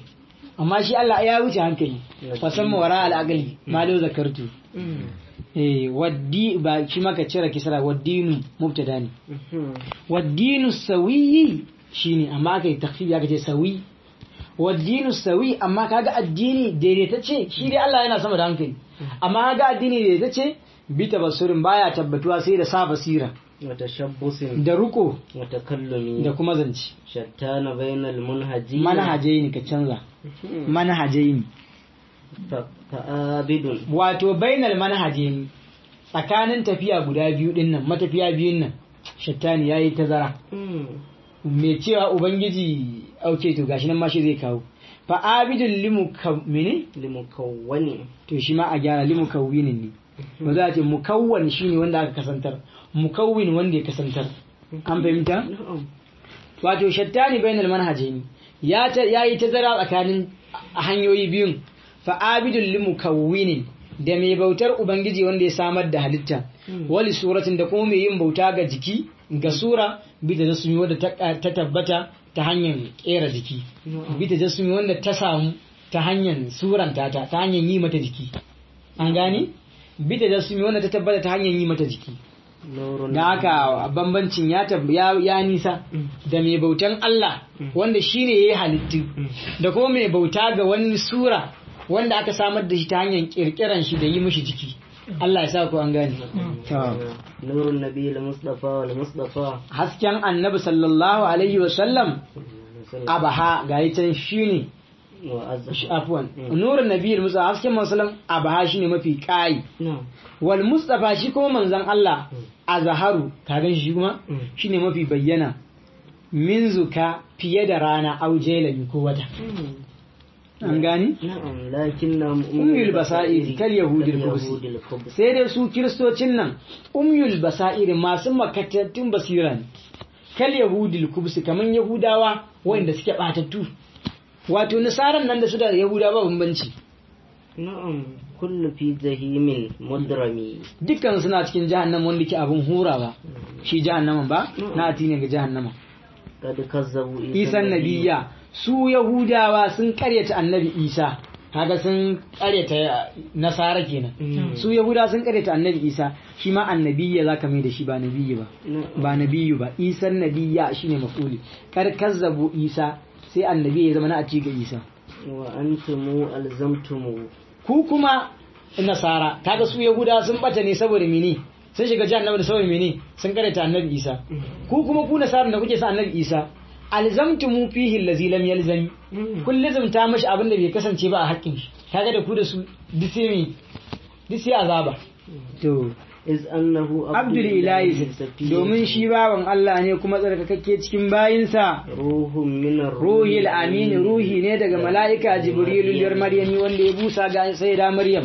amma shi Allah ya wuce hankali fasamma wara al-aqli ma lau zakartu eh waddi ba shi maka cire kisra waddinu mubtada ne waddinu sawiyi shine amma aka yi takfifi aka ce sawi waddinu sawi amma kaga addini daidaitacce shi dai Allah yana sama da hankali amma kaga addini daidaitacce bi tabassurin baya tabbatuwa sai da sa basira وتشبث da ruko وتكلم da kuma zance شتان بين المنهجين manhajai ne ka canza manhajai ne ف- فآبد wato bainal manhajai ne tsakanin tafiya guda biyu din nan matafiya biyun nan shattani yayi tazara mai cewa ubangiji auke to gashi nan ma shi zai kawo fa abidul limu mene لمكون to shi ma a gyara limu kawwinin ne ba za a ce mukawwan shine wanda aka kasantar mukawwin wanda ya kasantar an fahimta نعم wato shattani bainal manhajaini ya ta yayi tazara tsakanin hanyoyi biyun fa abidul limukawwinin da mai bautar ubangiji wanda ya samar da halitta wali suratin da kuma mai yin bauta ga jiki ga sura bita da sumi wanda ta ta tabbata ta hanyar kera jiki bita da sumi wanda ta samu ta hanyar suranta ta ta hanyar yi mata jiki an gane bita da sumi wanda ta tabbata ta hanyar yi mata jiki نور da haka bambancin ya tab ya, ya nisa da mai bautan Allah wanda shine yayi halittu da kuma mai bauta ga wani sura wanda aka samar da shi ta hanyar kirkiran shi da yi mishi jiki Allah ya sa ku an gane to نور النبي المصطفى والمصطفى hasken annabi sallallahu alaihi wa sallam abaha ga can shine وأزهر afwan nurun nabiyil musa hasken mansalam abaha shine mafi kai نعم wal mustafa shi kuma manzon Allah azharu kagan shi kuma shine mafi bayyana min zuka fiye da rana au jelani ko wata an gani نعم لكنهم Ummul basa'ir kal yahudil kubsi. كاليهود الخبز sai dai su kiristocin nan umyul basair masu makatattun basira ne kal yahudil kubsi kaman yahudawa wanda suke batattu wato nasaran nan da su da yahudawa bambanci نعم كل في جهيم مدرمي dukkan suna cikin jahannama wanda ke abin hurawa shi jahannaman ba na ati ne ga jahannama قد كذبوا isan nabiya su yahudawa sun karyata annabi isa kaga sun karyata nasara kenan su yahudawa sun karyata annabi isa shi ma annabiyya zaka mai da shi ba nabiyyi ba نعم ba nabiyyu ba isan nabiya shine mafuli kar kazzabu isa sai annabi ya zama na ati ga isa وأنتم ألزمتم ku kuma nasara kaga su yahudawa sun bata ne saboda mene sun shiga jahannama da saboda mene sun karyata annabi isa ku kuma ku nasara da kuke sa annabi isa alzamtumu fihi allazi lam yalzami kun lazumta mashi abin da bai kasance ba a haƙƙin shi kaga da ku da su duk sai me duk sai azaba to إذ أنه abdul ilahi domin shi bawan Allah ne kuma tsarkakakke cikin bayinsa روح من ruhil amin ruhi ne daga mala'ika jibrilu liyar maryami wanda ya busa ga sai da maryam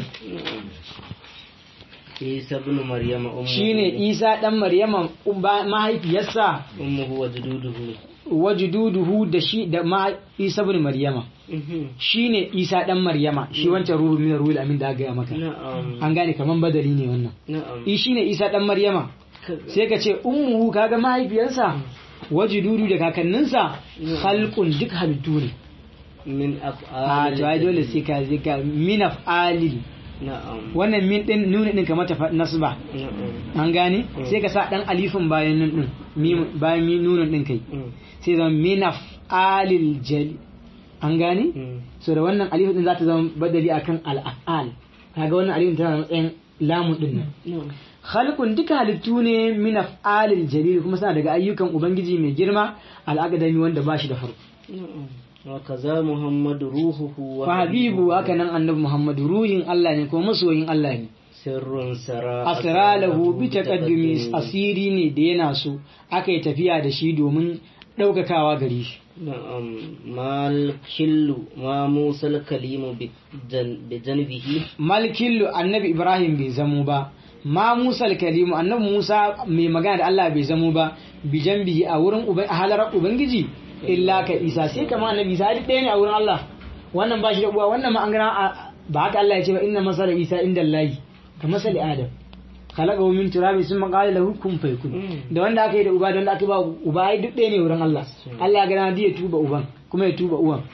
عيسى ابن مريم أمه shine isa dan maryama uba- mahaifiyarsa أمه وجدوده wajududuhu da shi da ma isa bin maryama shine isa dan maryama shi wancan ruhu min ruhul amin da aka gaya maka نعم an gane kaman badali ne wannan نعم i shine isa dan maryama sai ka ce ummuhu kaga mahaifiyarsa wajududu da kakanninsa khalqun duk halittu ne من a أفعال to ai dole sai ka zika min af'alil نعم wannan min din nuna din kamar ta fa- nasba نعم an gane sai ka sa dan alifin bayan nan din mim- bayan mi nunan din kai sai zama min af'alil jali an gane so da wannan alifin din za ta zama badali akan al-af'al kaga wannan alifin tana da matsayin lamun din nan نعم khalqun duka halittu ne min af'alil jalil kuma suna daga ayyukan ubangiji mai girma al-aqdami wanda ba shi da farko نعم وكذا محمد روحه fa habibu haka nan annabi muhammad ruhin Allah ne kuma masoyin Allah ne سر سرى asralahu bi taqaddumi asiri ne da yana so aka yi tafiya da shi domin daukakawa gare shi نعم ما الكل ما موسى الكليم بجن بجنبه malkillu annabi ibrahim bai zamo ba ma musa kalimu annabi musa mai magana da Allah bai zamo ba bijan bihi a wurin uban a halarar ubangiji illa ka isa sai kama annabi isa duk ɗaya ne a wurin Allah wannan ba shi da uwa wannan ma an gana a- ba haka Allah ya ce ba inna masala isa inda Allah ka masali adam khalaqahu min turabi summa qala lahu kun fayakun da wanda aka yi da uba da wanda aka yi ba uba ai duk ɗaya ne wurin Allah Allah ya gana ya tuba uban kuma ya tuba uwan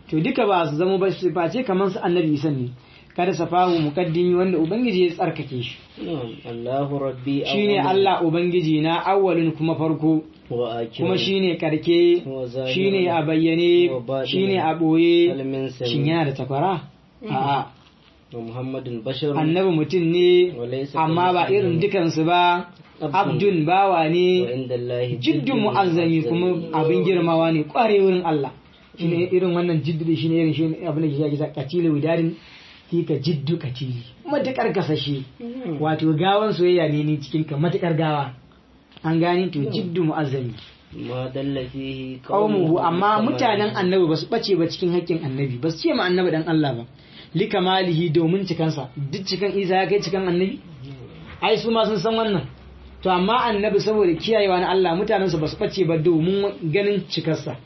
to duka ba su zama ba ba ce kamar su annabi isa ne kada safahu muqaddimi wanda ubangiji ya tsarkake shi نعم الله ربي shine أول Allah ubangiji na awwalin kuma farko وآخر kuma shine karke Wa zahirun. shine a bayyane Wa baɗinin. shine a boye هل من shin سميع yana da takwara a'a ومحمد بشر annabi mutum ne وليس amma ba كمثله irin dukansu ba Abdun. abdun bawa ne وعند الله jiddun mu'azzami kuma abin girmawa ne kware wurin Allah shine irin wannan jiddu shine irin shi abin da ke kisa katilu widarin fika jiddu katili matakar kasashe wato gawan soyayya ne ni cikin ka matakar gawa an gani to jiddu mu'azzami ما دل فيه qaumuhu amma بالكمال. mutanen annabi ba su bace ba cikin haƙƙin annabi ba su ce ma annabi dan Allah ba likamalihi domin cikansa duk cikan Isa ya kai cikan annabi ai su ma sun san wannan to amma annabi saboda kiyayewa na Allah mutanensu ba su bace ba domin ganin cikarsa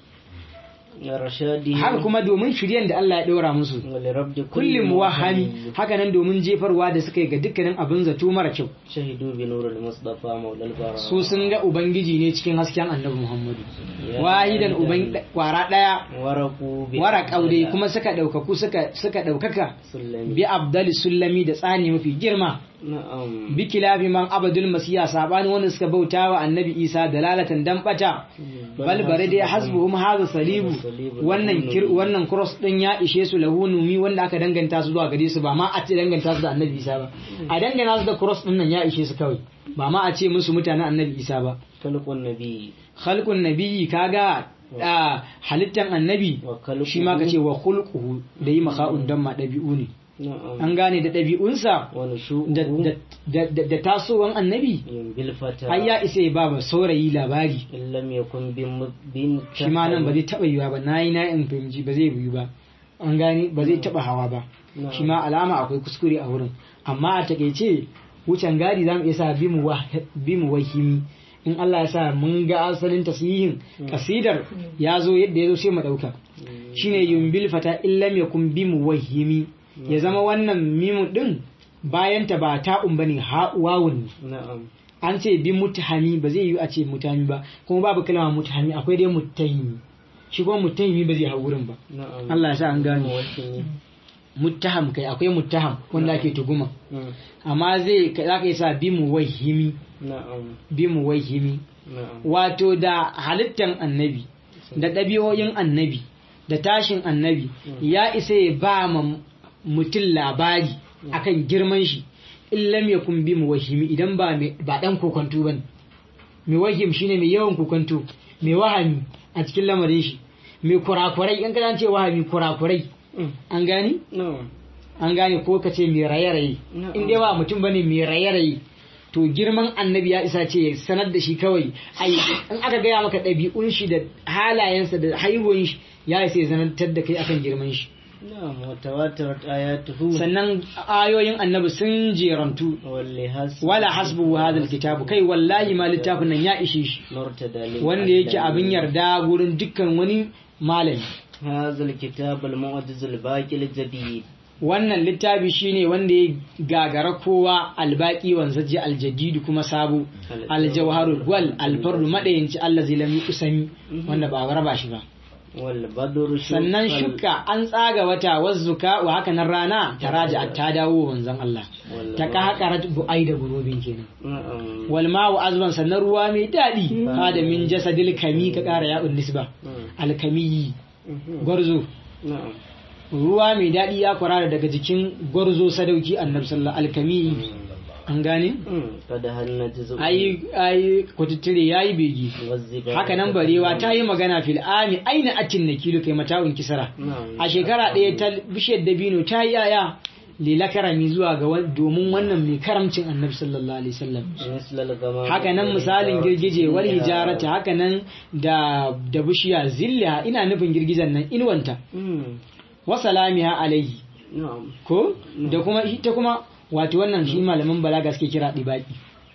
رشاده haka kuma domin shiryen da Allah ya ɗora musu ولرب kullum wahami haka nan domin jefarwa da suka yi ga dukkanin abin zato mara kyau شهدوا بنور المصطفى مولى البراء su sun ga ubangiji ne cikin hasken annabi muhammadu wahidan uban kwara ɗaya ورقوا wara ƙaude kuma suka ɗaukaku suka suka ɗaukaka سلمي bi abdali sullami da tsani mafi girma نعم bi kilafi man abadul masiya sabani wanda suka bauta wa annabi isa dalalatan dan bata bal bare dai hasbuhum hadha salibu wannan kir wannan cross din ya ishe su lahu numi wanda aka danganta su zuwa gare su ba ma a ce danganta su da annabi isa ba a dangana su da cross din nan ya ishe su kawai ba ma a ce musu mutanen annabi isa ba خلق النبي khalqun nabiyyi kaga a halittan annabi وخلقه shi ma kace wa khulquhu da yi maka'un dan ma dabi'u ne نعم an gane da dabi'unsa ونشوءه da da da da tasowan annabi بالفتى ai ya isa ya ba ba saurayi labari إن لم يكن بم- بن shi ma nan ba zai taba yiwa ba nayi na in fahimci ba zai yiwu ba an gane ba zai taba hawa ba Na'am. shi ma alama akwai kuskure a wurin amma a takeice wucin gadi zamu iya sa bimu wa bimu wahimi in Allah ya sa mun ga asalin tasihin kasidar ya zo yadda ya zo sai mu dauka shine yumbil fata illam yakun bimu wahimi ya zama wannan mimu din bayan ta ba ta'un bane ha wawun ne نعم an ce bi mutahami ba zai yi a ce mutahami ba kuma babu kalma mutahami akwai dai mutahimi shi kuma mutahimi ba zai hau wurin ba نعم Allah ya sa an gane موشني. muttaham kai akwai muttaham wanda ake tuguma نعم amma zai za ka yi sa bi mu wahimi نعم bi mu wahimi نعم wato da halittan annabi da ɗabi'o'in annabi da tashin annabi ya isa ya ba ma mutum labari akan girman shi in lam yakun bi mu wahimi idan ba mai- ba dan kokonto bane mai wahim shine mai yawan kokonto mai wahami a cikin lamarin shi mai kurakurai in ka ce wahami kurakurai Mm. an gani نعم an gane ko ka ce mai raye-raye Na'am. in dai ba mutum bane mai raye-raye to girman annabi ya isa ce ya sanar da shi kawai ai in aka gaya maka ɗabi'un shi da halayensa da haihuwan shi ya isa ya zanantar da kai akan girman shi نعم وتواترت آياته sannan ayoyin annabi sun jerantu واللي حسب wala hasbu hadal kitabu kai wallahi ma littafin nan ya ishe shi مرتدى wanda yake abin yarda gurin dukkan wani malami هذا الكتاب المعجز الباقي الجديد wannan littafi shine wanda ya gagara kowa albaki wanzaji aljadidu kuma sabo aljawharul gwal alfardu madayanci allazi lam yusami wanda ba raba shi ba والبدر شق sannan shuka an tsaga wata wazzuka wa haka nan rana ta raja ta dawo wanzan Allah ta ka haka bu'ai da gurubin kenan نعم wal ma'u azban sannan ruwa mai daɗi hada min jasadil kami ka ƙara ya'un nisba alkamiyi gwarzo نعم ruwa mai daɗi ya kwarara daga jikin gwarzo sadauki annabi sallallahu alkamiyi an gane قد هنت زبون ai ai kututtire yayi begi والزبان haka nan barewa ta yi magana fil ami aina atin nakilu kai mata'un kisara نعم a shekara ɗaya ta bishiyar dabino ta yi yaya lila karami zuwa ga wa- domin wannan mai karamcin annabi sallallahu alaihi wasallam مثل الغمام haka nan misalin girgije wal hijarata haka nan da da bishiya zilla ina nufin girgijen nan inuwanta مم. wa salamiha alaihi نعم ko da kuma ita kuma wato wannan shi malaman balaga suke kira dibaki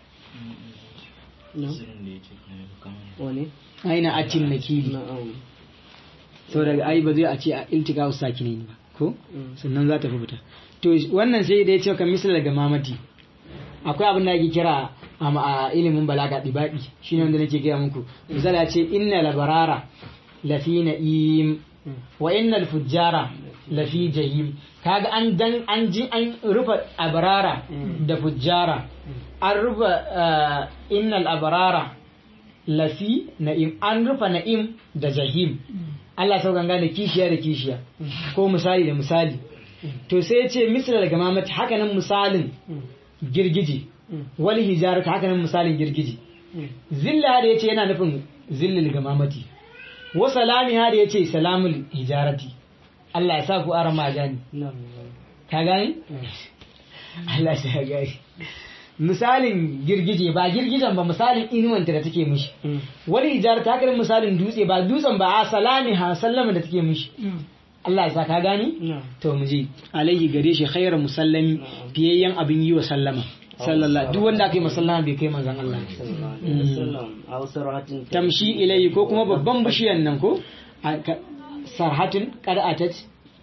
نعم وني aina atin nakili نعم sau daga ai ba zai a ce a iltika sakinin ba ko Mm. sannan za ta fi fita to wannan sai da ya ce kan misal daga mamati akwai abin da ake kira a ma- a ilimin balaga dibaki shine wanda nake gaya muku misali ya ce inna labarara lafi na'im wa innal fujjara lafi jahim kaga an dan an ji an rufa abrara da fujjara an rufa ah, innal abrara lafi na'im an rufa na'im da jahim Allah sau ganga da kishiya da kishiya ko misali da misali to sai ya ce misal daga mamati hakanan misalin girgije wal hijarata hakanan misalin girgije zilla da ya ce yana nufin zillil gamamati wa salami har ya ce salamul hijarati Allah ya sa ku aran ma gani نعم ka gani Allah ya gani misalin girgije ba girgijen ba misalin inuwanta da take mishi wani hijarata hakanan misalin dutse ba dutsen ba a salami ha sallama da take mishi Allah ya sa ka gani نعم to mu je alaihi gare shi khairu musallami fiyayyen abin yi wa sallama sallallahu duk wanda aka yi masallama bai kai manzon Allah صلى الله عليه وسلم أو سرعة tamshi ilayhi ko kuma babban bishiyan nan ko a- ka- sarhatin qad'atat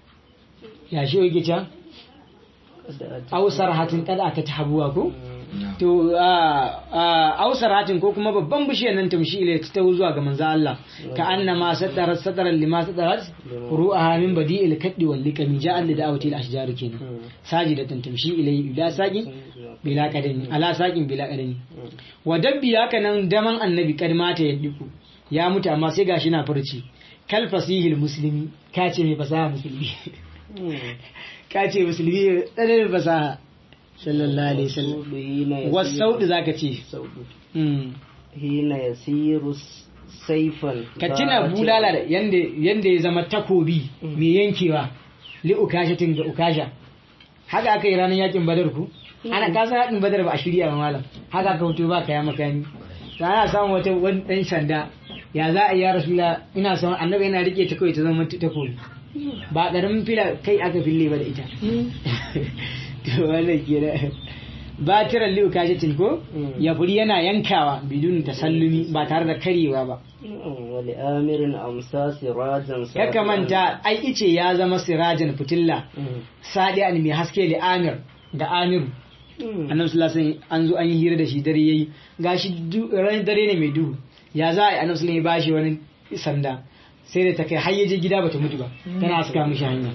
ya shi yake can aw sarhatin qad'atat habuwa ko to a- a- aw sarhatin ko kuma babban bishiyan nan tamshi ilayhi ta tawo zuwa ga manzo Allah ka annama satarat sataran lima satarat ru'aha min badi'il kaddi wal liqami ja'al li da'awati al ashjar kenan sajidatan tamshi ilayhi ila saqin bila qadami ala saqin bila qadami wa dabbi haka nan daman annabi kad mata ya diku ya mutu amma sai gashi na furci kal fasihil muslimi ka ce mai fasaha musulmi ka ce musulmi tsananin fasaha sallallahu alaihi wasallam حين wasaudu zaka ce سود Mm. حين يسير سيفا ka tuna bulala da yanda yanda ya zama takobi mai yankewa li ukashatin ga ukasha haka aka yi ranar yakin badar ku ana kasa yakin badar ba a shirya ba malam haka aka hoto ba kaya makami to ana samun wata wani dan sanda ya za a yi ya rasula ina son annabi yana rike ta kawai ta zama takobi ba karamin fila kai aka fille ba da ita to wannan kenan batiran li ukashatin ko Mm. ya furi yana yankawa bidun tasallumi ba tare da karewa ba ولآمر أمسى سراجا Kaka manta ai ice ya zama sirajan fitilla sadi an mai haske li amir da amiru annabi sallallahu alaihi wasallam an zo an yi hira da shi dare yayi gashi du- ran dare ne mai duhu ya za a yi annabi sallallahu alaihi wasallam ya bashi wani sanda sai da ta kai har yaje gida bata mutu ba tana haska mishi hanya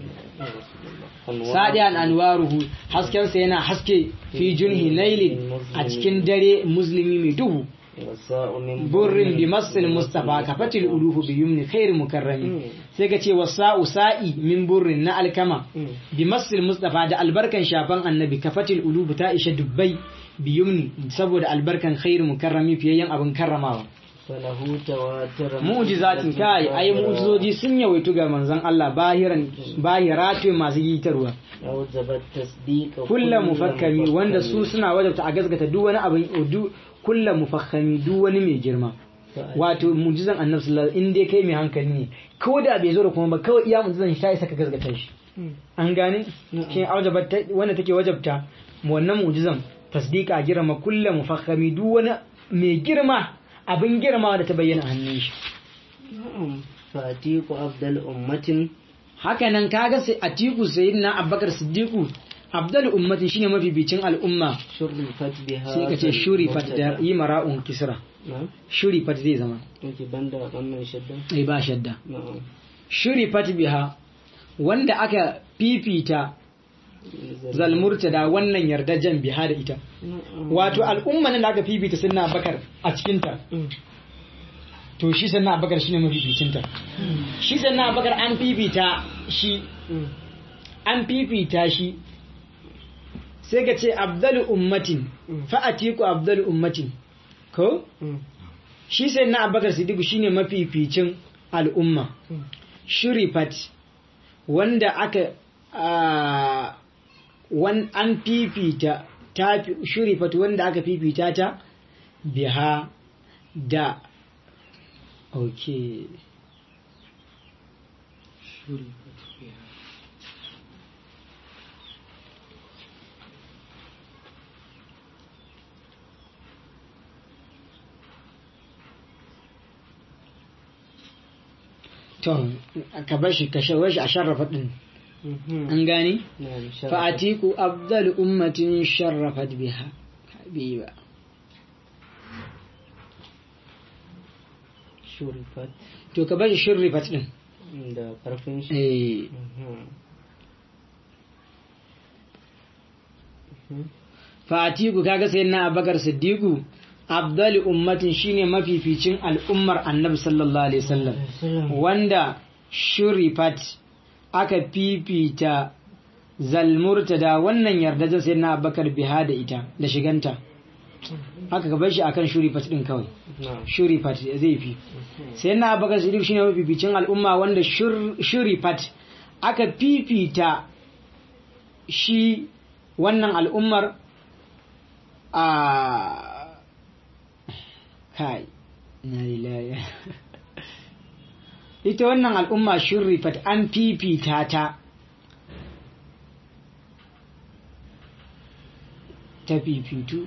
sadi an anwaruhu hasken sa yana haske fi junhi lailin a cikin dare muslimi mai duhu والساء من burrin bi masil mustafa kafatil ulufu bi yumni khair mukarrami sai ka ce wasa'u sa'i min burrin na alkama bi masil mustafa da albarkan shafan annabi kafatil ulufu ta isha dubbai bi yumni saboda albarkan khair mukarrami fiyayyen abin karramawa فله تواتر mu'jizatin kai ai mu'jizoji sun yawaitu ga manzon Allah bahiran bahiratu masu yitarwa أوجب التصديق kulla mufakkami wanda su suna wajabta a gaskata duk wani abin du kulla mufakkami duk wani mai girma wato mujizan annabi sallallahu alaihi in dai kai mai hankali ne ko da bai zo da kuma ba kawai iya mujizan shi ta isa ka gaskata shi an gane shi aujaba wanda take wajabta wannan mujizan tasdika girma kulla mufakkami duk wani mai girma abin girma da ta bayyana a hannun shi نعم فأتيك أفضل أمة haka nan kaga sai atiku sayyidina abubakar siddiqu abdul ummatin shine mafibicin al'umma شرفت بها sai ka ce shuri fat da yi mara'un kisra نعم shuri fat zai zama أنت بندا wannan shaddan ai ba shadda na'am shuri fat biha wanda aka fifita zalmurta da wannan yardajen biha da ita na'am wato al'umma nan da aka fifita sunna bakar a cikinta to shi sannan abakar shine mafificinta shi sannan abakar an fifita shi an fifita shi sai ka ce abdalu ummatin fa'atiku abdalu ummatin ko shi sai na abakar siddiqu shine mafificin al'umma shurifat wanda aka a, wan an fifita ta fi- shurifat wanda aka fifita ta biha da okay to ka bar shi ka shawar shi a sharrafa din an gane na'am sharaf fa'atiku afdal ummatin sharrafat biha habiba shurifat to ka bar shi shurrifat din da karfin shi eh Mhm. fatiku kaga sai na abakar siddiqu abdali ummatin shine mafificin al'ummar annabi sallallahu alaihi wasallam wanda shurifat aka fifita zalmurtada wannan yarda sai na abakar biha da ita da shiganta haka ka bar shi akan shurifat din kawai na'am shurifat zai fi sai na abakar siddiq shine mafificin al'umma wanda shur- shurifat aka fifita shi wannan al'ummar a kai na lillahi ita wannan al'umma shurifat an fifita ta ta fifitu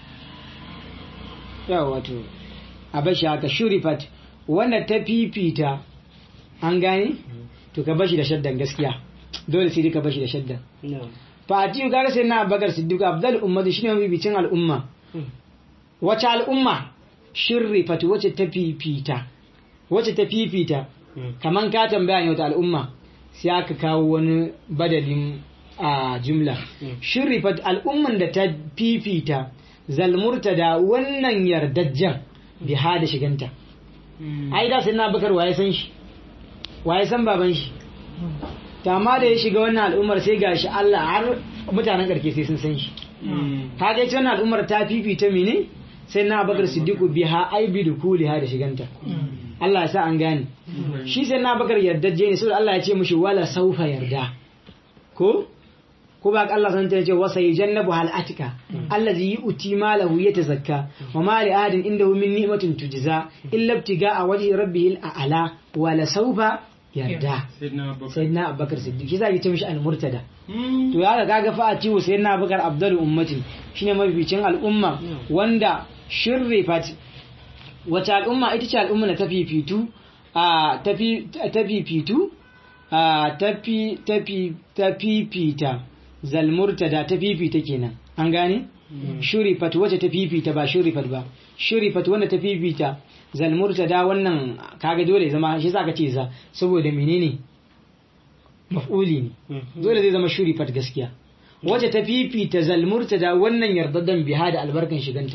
yawa wato a bashi haka shurifat wanda ta fifita an gane to ka bashi da shaddan gaskiya dole sai dai ka bashi da shaddan na'am fatiyu gara sai na abubakar siddiq abdal ummati shine mabibicin al'umma wace al'umma shirrifat wace ta fifita wace ta fifita kaman ka tambaya ne wata al'umma sai aka kawo wani badalin a jumla shirrifat al'umman da ta fifita zalmurta da wannan yardajjen biha da shiganta ai da sai na abubakar waye san shi waye san baban shi ta ma da ya shiga wannan al'ummar sai gashi Allah har mutanen karke sai sun san shi ka ga ita wannan al'ummar ta fifita mene sai na bakar siddiqu biha ai bi dukuliha da shiganta Allah ya sa an gane shi sai na bakar yardajje ne saboda Allah ya ce mishi wala saufa yarda ko ko ba Allah san ta ce wasa yajannabu hal atika allazi yu'ti malahu yatazakka wa ma li ahadin indahu min ni'matin tujza illa ibtiga a wajhi rabbihil a'la wala saufa yarda sayyidina abubakar siddiq shi zai ce mishi al-murtada to ya ga kaga fa a ciwo sayyidina abubakar abdul ummati shine mafificin al'umma wanda shirrifat wata al'umma ita ce al'umma da ta fifitu a tafi ta fifitu a tafi tafi ta fifita zalmurtada ta fifita kenan an gane shurifat wacce ta fifita ba shurifat ba shurifat wanda ta fifita zalmurtada wannan kaga dole zama shi za ka ce za saboda menene maf'uli ne dole zai zama shurifat gaskiya wacce ta fifita zalmurtada wannan yardaddan biha da albarkan shiganta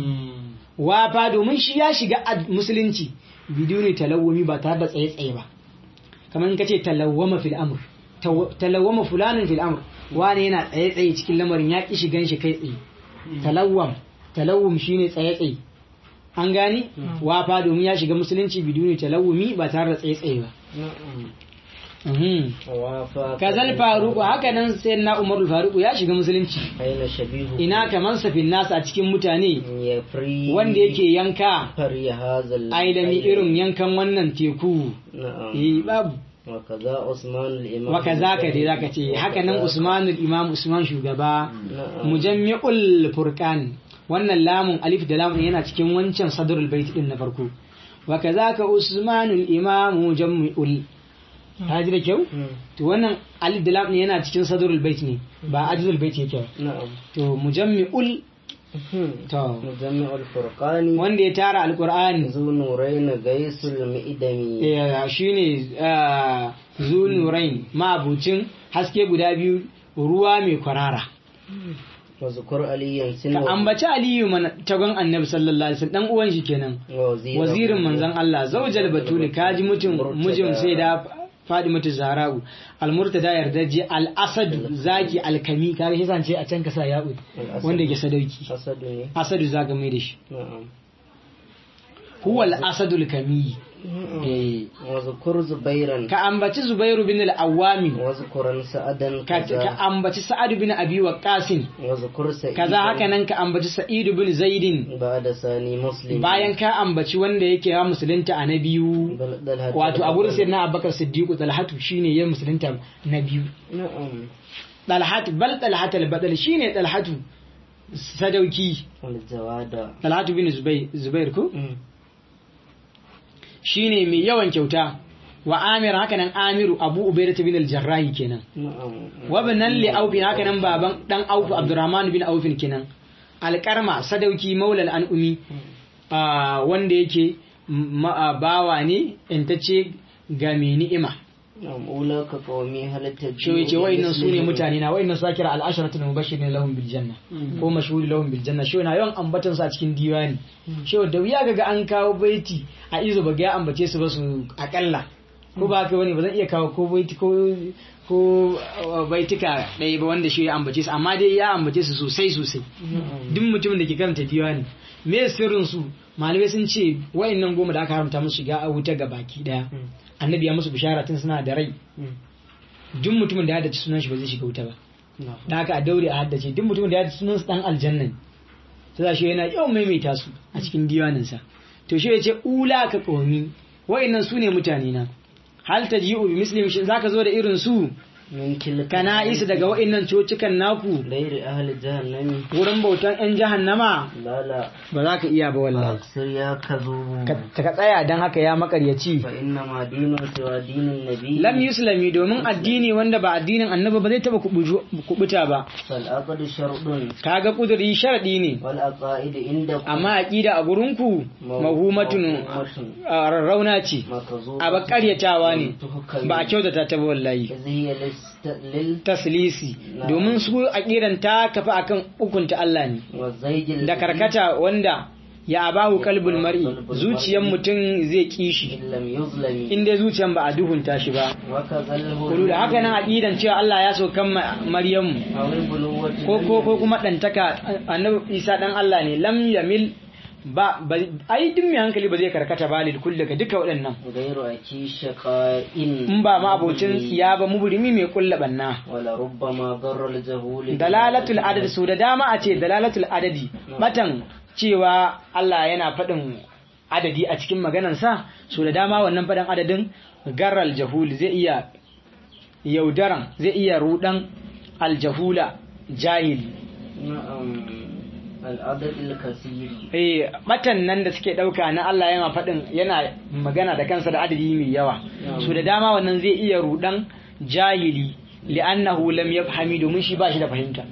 wafa domin shi ya shiga musulunci biduni talawumi ba tare da tsaye-tsaye ba kamar in ka ce talawwama fil amr talawwama fulanin fil amr wani yana tsaye-tsaye cikin lamarin ya ki shigan shi kai tsaye talawwam talawwum shine tsaye-tsaye an gani wafa domin ya shiga musulunci biduni talawumi ba tare da tsaye-tsaye ba kazal faruku haka nan sai na umarul faruku ya shiga musulunci aina shabihu ina kaman safin nasa a cikin mutane ya fri wanda yake yanka fari hazal aidami irin yankan wannan teku na'am eh babu wa kaza usman al-imam wa kazaka dai zaka ce haka nan usman imam usman shugaba na'am mujammi'ul furqan wannan lamun alif da lamun yana cikin wancan sadrul bait din na farko wa kazaka usmanul imam mujammi'ul haji da kyau Hmm. to wannan alif da lamun yana cikin sadrul bait ne ba ajzul bait yake ba na'am to mujammi'ul Hmm. to مجمع الفرقان wanda ya tara alqur'ani ذو نورين غيث المئدمي eh, shine ah, zunurain ma'abucin haske guda biyu ruwa mai kwarara وذكر عليا سن ka ambaci aliyu mana tagon annabi sallallahu alaihi wasallam dan uwan shi kenan وزيره wazirin manzon Allah zaujal batuli kaji mutum mujin sai da Fadimatu Zahra'u al-Murtada yardaji al-Asad zaki al-Kami kare shi sance a can kasa ya'u Al-Asad. wanda ke sadauki أسد ne. Asadu zaka mai da shi نعم huwa al-Asadul Kami eh وذكر زبيرا ka ambaci Zubairu bin al-Awwami وذكر سعدا ka ka كذا ambaci Sa'ad bin Abi Waqqas وذكر سعيدا kaza haka nan ka ambaci Sa'id bin Zaidin بعد ثاني مسلم bayan ka ambaci wanda yake ya musulunta a na biyu بل- دلهة wato a gurin الأول. sayyidina Abubakar Siddiq Talhatu shine ya musulunta na biyu نعم Talhatu bal Talhatu al-Badal shine Talhatu sadauki والجواد Talhatu bin Zubair Zubair ko مم. shine mai yawan kyauta wa Amir haka nan Amiru Abu Ubaidah bin al-Jarrahi kenan نعم wa banan li Auf haka nan baban dan Auf Abdurrahman bin Auf kenan alƙarma sadauki maulal an'umi ah, wanda yake ma- ah, bawa ne intacce ga mai ni'ima نعم أولئك قومي هل تجيء shi yace wa'annan su ne بمثلهم؟ mutane na wa'annan su kira al-asharatul mubashirin lahum bil janna ko mashhur lahum bil janna shi na yawan ambatan su a cikin diwani shi da wuya ga an kawo baiti a izo ba ga ya ambace su ba su akalla ko ba haka bane ba zan iya kawo ko baiti ko ko uh, baitika ɗaya ba wanda shi ya ambace su amma dai ya ambace su sosai sosai duk mutumin da ke karanta diwani me sirrin su malamai sun ce wa'annan goma da aka haramta musu shiga a wuta ga baki daya annabi ya musu bishara tun suna da rai duk mutumin da ya haddace sunan shi ba zai shiga wuta ba نعم da haka a daure a haddace duk mutumin da ya haddace sunan su dan aljanna ne sai shi yana yawan maimaita su a cikin diwanin sa to shi yace ula ka qaumi wa'annan su ne mutane na hal taji'u bi muslim shin zaka zo da irin su من تلك kana isa daga wa'annan cocikan naku غير أهل جهنم wurin bautan yan jahannama لا لا ba za ka iya ba wallahi أكثر يا كذوب ka ka tsaya dan haka ya makaryaci فإنما دين سوى دين النبي lam yuslami domin addini wanda ba addinin annabi ba zai taba kubuju- kubuta ba فالعقد شرط kaga kuduri sharadi ne والعقائد عندكم amma aqida a gurinku mahumatun a rarrauna ce مكذوب a bakaryatawa ne ba a kyautata ta ba wallahi إذ هي لست لل taslisi domin su aqidan ta kafa akan hukunta Allah ne والزيج da karkata wanda ya abahu kalbul mar'i zuciyar mutum zai kishi إن لم يظلم in dai zuciyar ba a duhunta shi ba وكذا kudu da haka nan aqidan cewa Allah ya so kan Maryamu أو البلوة ko ko ko kuma dantaka annabi Isa dan Allah ne lam yamil ba ba- ai duk mai hankali ba zai karkata ba lil kulli ga duka waɗannan غير أكي شقاء in ba ma abocin tsiya ba mubrimi mai kulla banna ولربما ضر الجهول dalalatul adad su da dama a ce dalalatul adadi batan cewa Allah yana faɗin adadi a cikin maganansa su da dama wannan faɗin adadin garral jahul zai iya yaudaran zai iya rudan aljahula jahili نعم العدد الكثير eh batan nan da suke dauka na Allah yana faɗin yana magana da kansa da adadi mai yawa su da dama wannan zai iya rudan jahili li'annahu lam yafhami domin shi ba shi da fahimta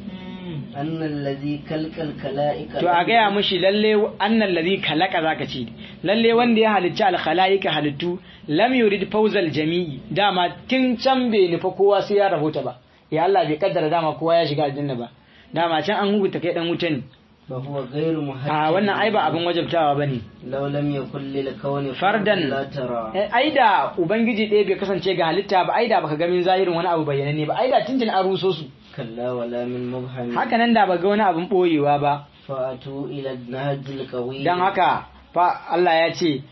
أن الذي كلك الكلائك to a gaya mushi lalle annal ladhi kalaka zaka ce lalle wanda ya halicci al khalaika halittu lam yurid fawzal jami'i dama tun can bai nufa kowa sai ya rahota ba ya Allah bai kaddara dama kowa ya shiga aljanna ba dama can an hukunta kai dan wuta ne فهو غير محجب a wannan ai ba abin wajabtawa bane لو لم يكن للكون فردا لا ترى Eh, ai da ubangiji ɗaya bai kasance ga halitta ba ai da baka ga min zahirin wani abu bayyananne ba ai da tuntun an ruso su كلا ولا من مبهم haka nan da ba ga wani abin boyewa ba فأتوا إلى النهج القوي dan haka fa Allah ya ce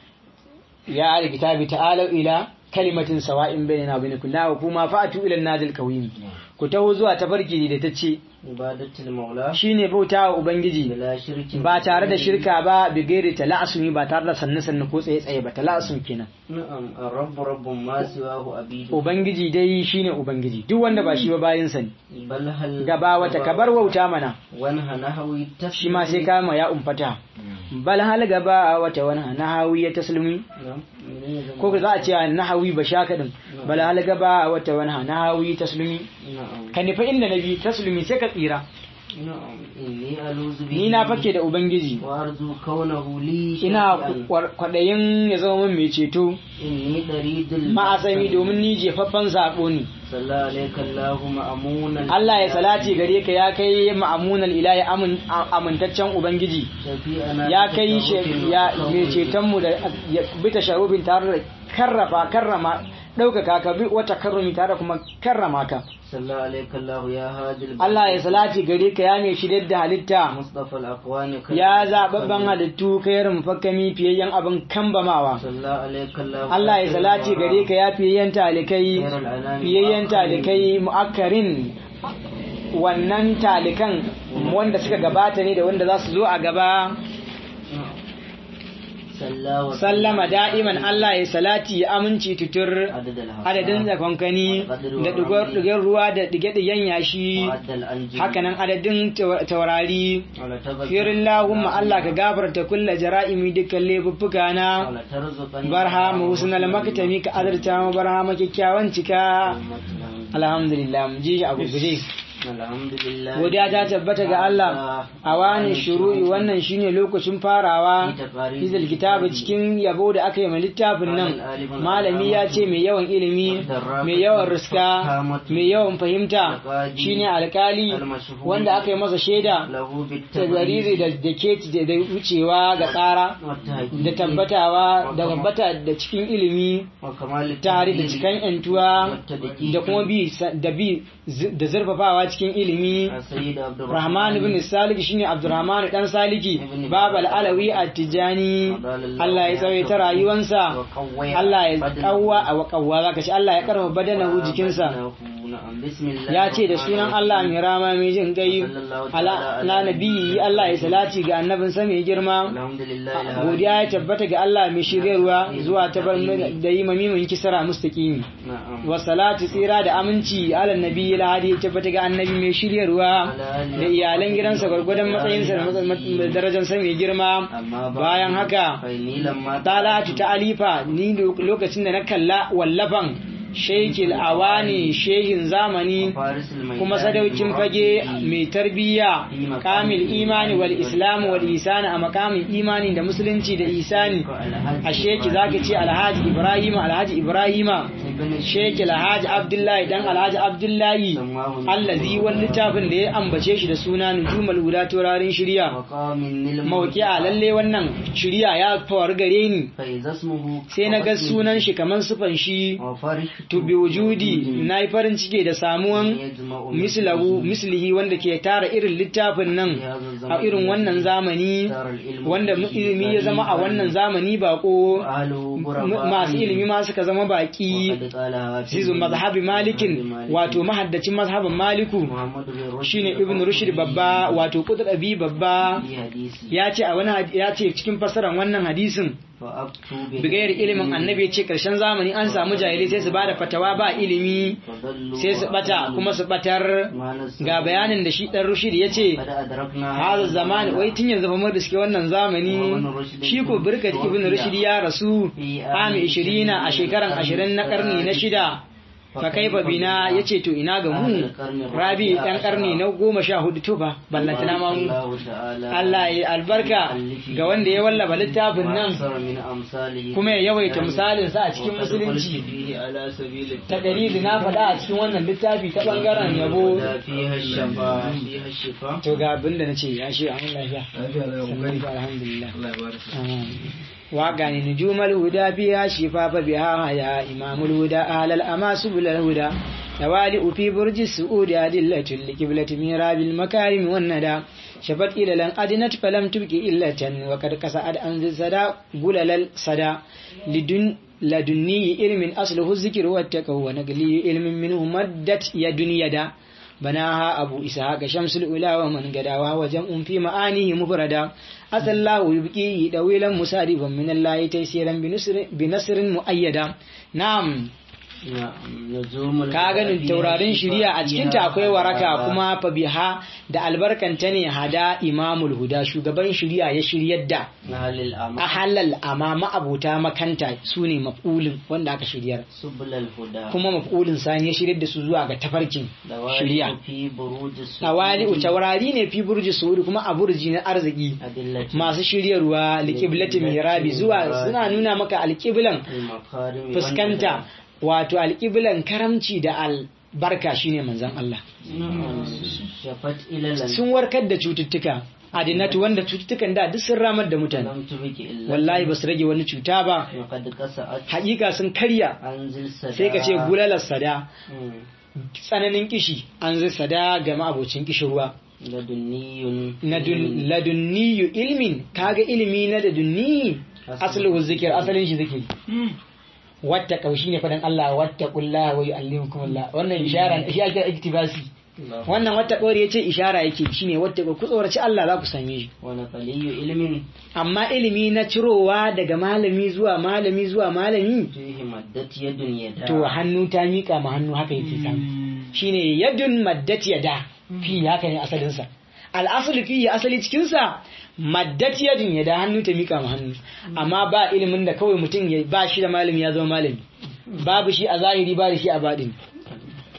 ya ahli kitabi ta'alu ila kalimatin sawa'in bainana wa bainakum la kuma fa'atu ila an-nadil qawim ku taho zuwa tafarki da ta ce عبادة المولى shine bautawa ubangiji بلا شرك ba tare da shirka ba bigere tala'asumi ba tare da sanne sanne ko tsaye tsaye ba tala'asum kenan نعم الرب رب ما سواه أبيد ubangiji dai shine ubangiji duk wanda ba shi ba bayin sa ne بل هل gaba wata kabar wauta mana وانها نهوي shi ma sai kama ya umfata bal hal gaba wata wani nahawi ya taslimi نعم منين زمان؟ ko za a ce nahawi ba shaka din bal hal gaba wata wani nahawi taslimi نعم ka nufi inda nabi taslimi sai ka tsira نعم إني ألوذ به ni na fake da ubangiji وأرجو كونه لي ina شفيعا. kwar- kwaɗayin ya zama min mai ceto إني دريد ma'asami domin ni jefaffen sabo ne صلى عليك الله مأمونا Allah ya salati gare ka ya kai ma'amunan ilahi amin- a- amintaccen ubangiji شفيعنا ya kai shi بتشرف ya الكون. mai cetonmu da ya bi tasharrufin tare da karrafa karrama ɗaukaka ka bi wata karrumi tare da kuma karrama ka صلى عليك الله يا هادي البلد. Allah ya salati gare ka ya mai shirya da halitta مصطفى الأكوان ya zaɓaɓɓen halittu ka yi rumfakami fiyayyen abin kambamawa صلى عليك الله Allah ya salati gare ka ya fiyayyen talikai خير الأنام fiyayyen وأكرم. talikai mu'akkarin wannan talikan wanda suka gabata ne da wanda za su zo a gaba صلى وسلم sallama da'iman Allah ya salati ya aminci tutur عدد الهواء adadin zakankani da digar ruwa da dige-digen yashi وعد الأنجم hakanan adadin tawa- taurari ولا تغفر firin lahumma Allah ka gafarta kulla jara'imi dukkan laifuffuka na ولا ترزقني barhama husnal maktami ka azarta mu barhama kyakkyawan cika أمتنا. alhamdulillah mu ji shi a gurguje الحمد لله godiya ta tabbata ga Allah a wani shuru'i wannan shine lokacin farawa izil kitabu cikin yabo da aka yi ma littafin nan malami ya ce mai yawan ilimi mai yawan riska mai yawan fahimta shine alkali wanda aka yi masa shaida له ta بالتبرير zariri da da ke da wucewa ga tsara والتحقيق da tabbatawa da tabbata da cikin ilimi وكمال tare da التحليل cikan yantuwa والتدقيق da kuma bi da bi da zurfafawa cikin ilimi السيد عبد Rahman ibn Saliki shine Abdurrahman dan Saliki babal alawi at-Tijani Allah ya tsawaita rayuwansa وقوي Allah ya بدنه. kawwa a wakawwa zaka ce Allah ya karfa badanahu jikinsa نعم بسم الله ya ce da الرحمن sunan الرحيم. Allah mai rama mai jin gai ala na nabi Allah ya salati ga annabin sa mai girma الحمد لله الهادي. godiya ya tabbata ga Allah mai shiryarwa zuwa ta bar da yi mamimin kisara mustaqimi نعم wa salatu tsira da aminci ala nabi hadi ya tabbata ga annabi mai shiryarwa da iyalan gidansa gwargwadon matsayinsa da matsa- da darajarsa mai girma أما بعد bayan haka فإني لما talatu ta alifa ni lo- lokacin da na kalla wallafan shekil awani shehin zamani فارس الميدان kuma sadaukin fage mai tarbiyya kamil imani wal islamu wal isani a makamin imani da musulunci da isani a sheki zaka ce alhaji ibrahima alhaji ibrahima sheki alhaji abdullahi dan alhaji abdullahi allazi wani littafin da ya ambace shi da suna nujumal guda taurarin shirya وقام من mawaki a lalle wannan shirya ya faru gare ni فإذا اسمه sai na ga sunan shi kamar sufan shi وفرحت to bi wujudi na yi farin ciki da samuwan يجمع mislahu mislihi wanda ke tara irin littafin nan a irin wannan zamani دار العلم wanda ilimi ya zama a wannan zamani bako أهله masu ilimi ma suka zama baki وقد قالها في zizu mazhabi malikin wato mahaddacin mazhabin maliku محمد بن رشد shine ibn rushd babba wato qutbi babba في حديث ya ce a wani had- ya ce cikin fasaran wannan hadisin فأبتوا bigayar ilimin annabi ya ce karshen zamani an samu jahilai sai su bada fatawa ba ilimi فضلوا sai su bata kuma su batar ما نسوا ga bayanin da shi dan rushd ya ce قد أدركنا hada zamani wai tun yanzu fa mun riske wannan zamani shi ko birkat ibn rushd ya rasu ami 20 a shekaran 20 na karni na shida fa kaifa bina yace to ina ga mu rabi dan karni na goma sha hudu to ba ballantana ma mu الله تعالى Allah ya albarka ga wanda ya wallafa littafin nan وأكثر من أمثاله kuma ya yawaita misalin sa a cikin وقد قلت musulunci فيه على سبيل ta dalili na faɗa a cikin wannan littafi ta bangaren yabo التقوى فيها الشفاء فيها الشفاء to ga abin da nace ya shi an lafiya sannan fa alhamdulillah وقال نجوم الهدى فيها شفاف بها يا إمام الهدى أهل الأما سبل الهدى توالئ في برج السعود أدلة لقبلة ميراب المكارم والندى شفت إلى لن أدنت فلم تبكي إلة وقد كسأت أنز السدى قلل السدى لدن لدني علم أصله الذكر والتقوى ونقلي علم منه مدت يد يدا بناها أبو إسحاق شمس الأولى ومن قداها وجمع في معانيه مفردا أتى الله يبكيه دويلا مساربا من الله تيسيرا بنصر, بنصر مؤيدا نعم ka ganin taurarin shiriya a cikinta akwai waraka kuma fa biha da albarkanta ne hada imamul huda shugaban shiriya ya shiryar da a halal amma ma'abuta makanta su ne maf'ulin wanda aka shiryar kuma maf'ulin sani ya shiryar da su zuwa ga tafarkin shiriya tawali'u taurari ne fi burji suri kuma a burji na arziki masu shiryarwa liqiblati mihrabi zuwa suna nuna maka alqiblan fuskanta wato alƙiblan karamci da albarka shine manzon Allah sun warkar da cututtuka adinatu wanda cututtukan da duk sun ramar da mutane wallahi ba su rage wani cuta ba haƙiƙa sun karya sai ka ce gulalar sada tsananin kishi an zai sada ga ma'abocin kishirwa ladunniyu ilmin kaga ilimi na ladunni asalin zikir asalin shi zikiri wata kaushi ne fadan Allah wata kulla wa yu'allimukum Allah wannan ishara shi ake iktibasi wannan wata kawai yace ishara yake shine wata ku tsoraci Allah za ku same shi wani qaliyu ilmin amma ilimi na cirowa daga malami zuwa malami zuwa malami fihi maddat yadun yada to hannu ta mika ma hannu haka yake samu shine yadun maddat yada fi haka ne asalin sa al'asali fi asali cikin sa maddat yadin ya da hannu ta mika ma hannu amma ba ilimin da kawai mutum ya ba shi da malami ya zama malami babu shi a zahiri ba da shi a baɗin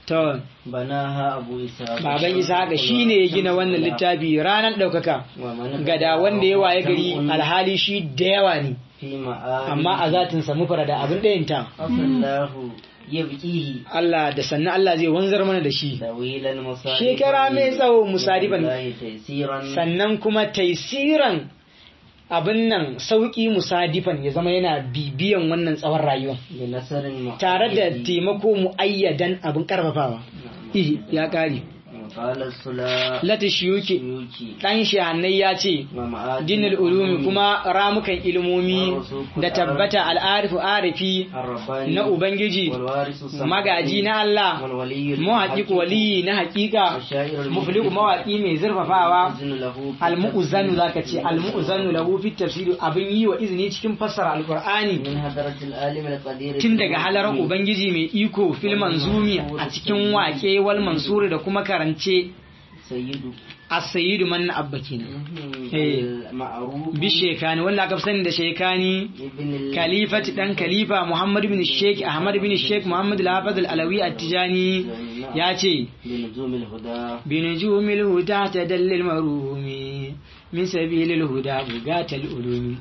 to بناها أبو إسحاق baban Ishaqa shine ya gina wannan littafi ranar ɗaukaka ومن gada wanda ya waye gari جمع alhali shi da yawa ne في معاني amma a zatin sa mufara da abin ɗayanta الله يبكيه Allah da sannan Allah zai wanzar mana da shi طويل المصائب shekara mai tsawo musadiban الله تيسيرا sannan kuma taisiran abin nan sauki musadifan ya zama yana bibiyan wannan tsawon rayuwa بنصر مؤيد tare da taimako mu'ayyadan abin karfafawa Ihi, ya kare قال السلا lati shiyuki سيوكي dan shahannai ya ce ومعادن dinul ulumi kuma ramukan ilimomi da tabbata al'arifu arifi الرباني na ubangiji والوارث السمعاني magaji na Allah والولي muhaƙiƙu waliyi na haƙiƙa والشاعر mufliku mawaƙi mai zurfafawa المؤذن له في almu'uzanu التفسير zaka ce almu'uzanu lahu fi tafsiri abin yi wa izini cikin fassara alqur'ani من هدرة العالم القدير tun daga halarar ubangiji mai iko fil manzumi a cikin waƙe wal mansuri da kuma karance سيد as-sayyidu man abba kenan Eh. المعروف bi shekani wanda aka fi sani da shekani ابن ال- kalifati dan kalifa muhammad bin sheikh ahmad bin sheikh muhammad al-hafiz al-alawi at-tijani ya ce بنجوم الهدى بنجوم الهدى تدل المروم من سبيل الهدى بغاة الألوم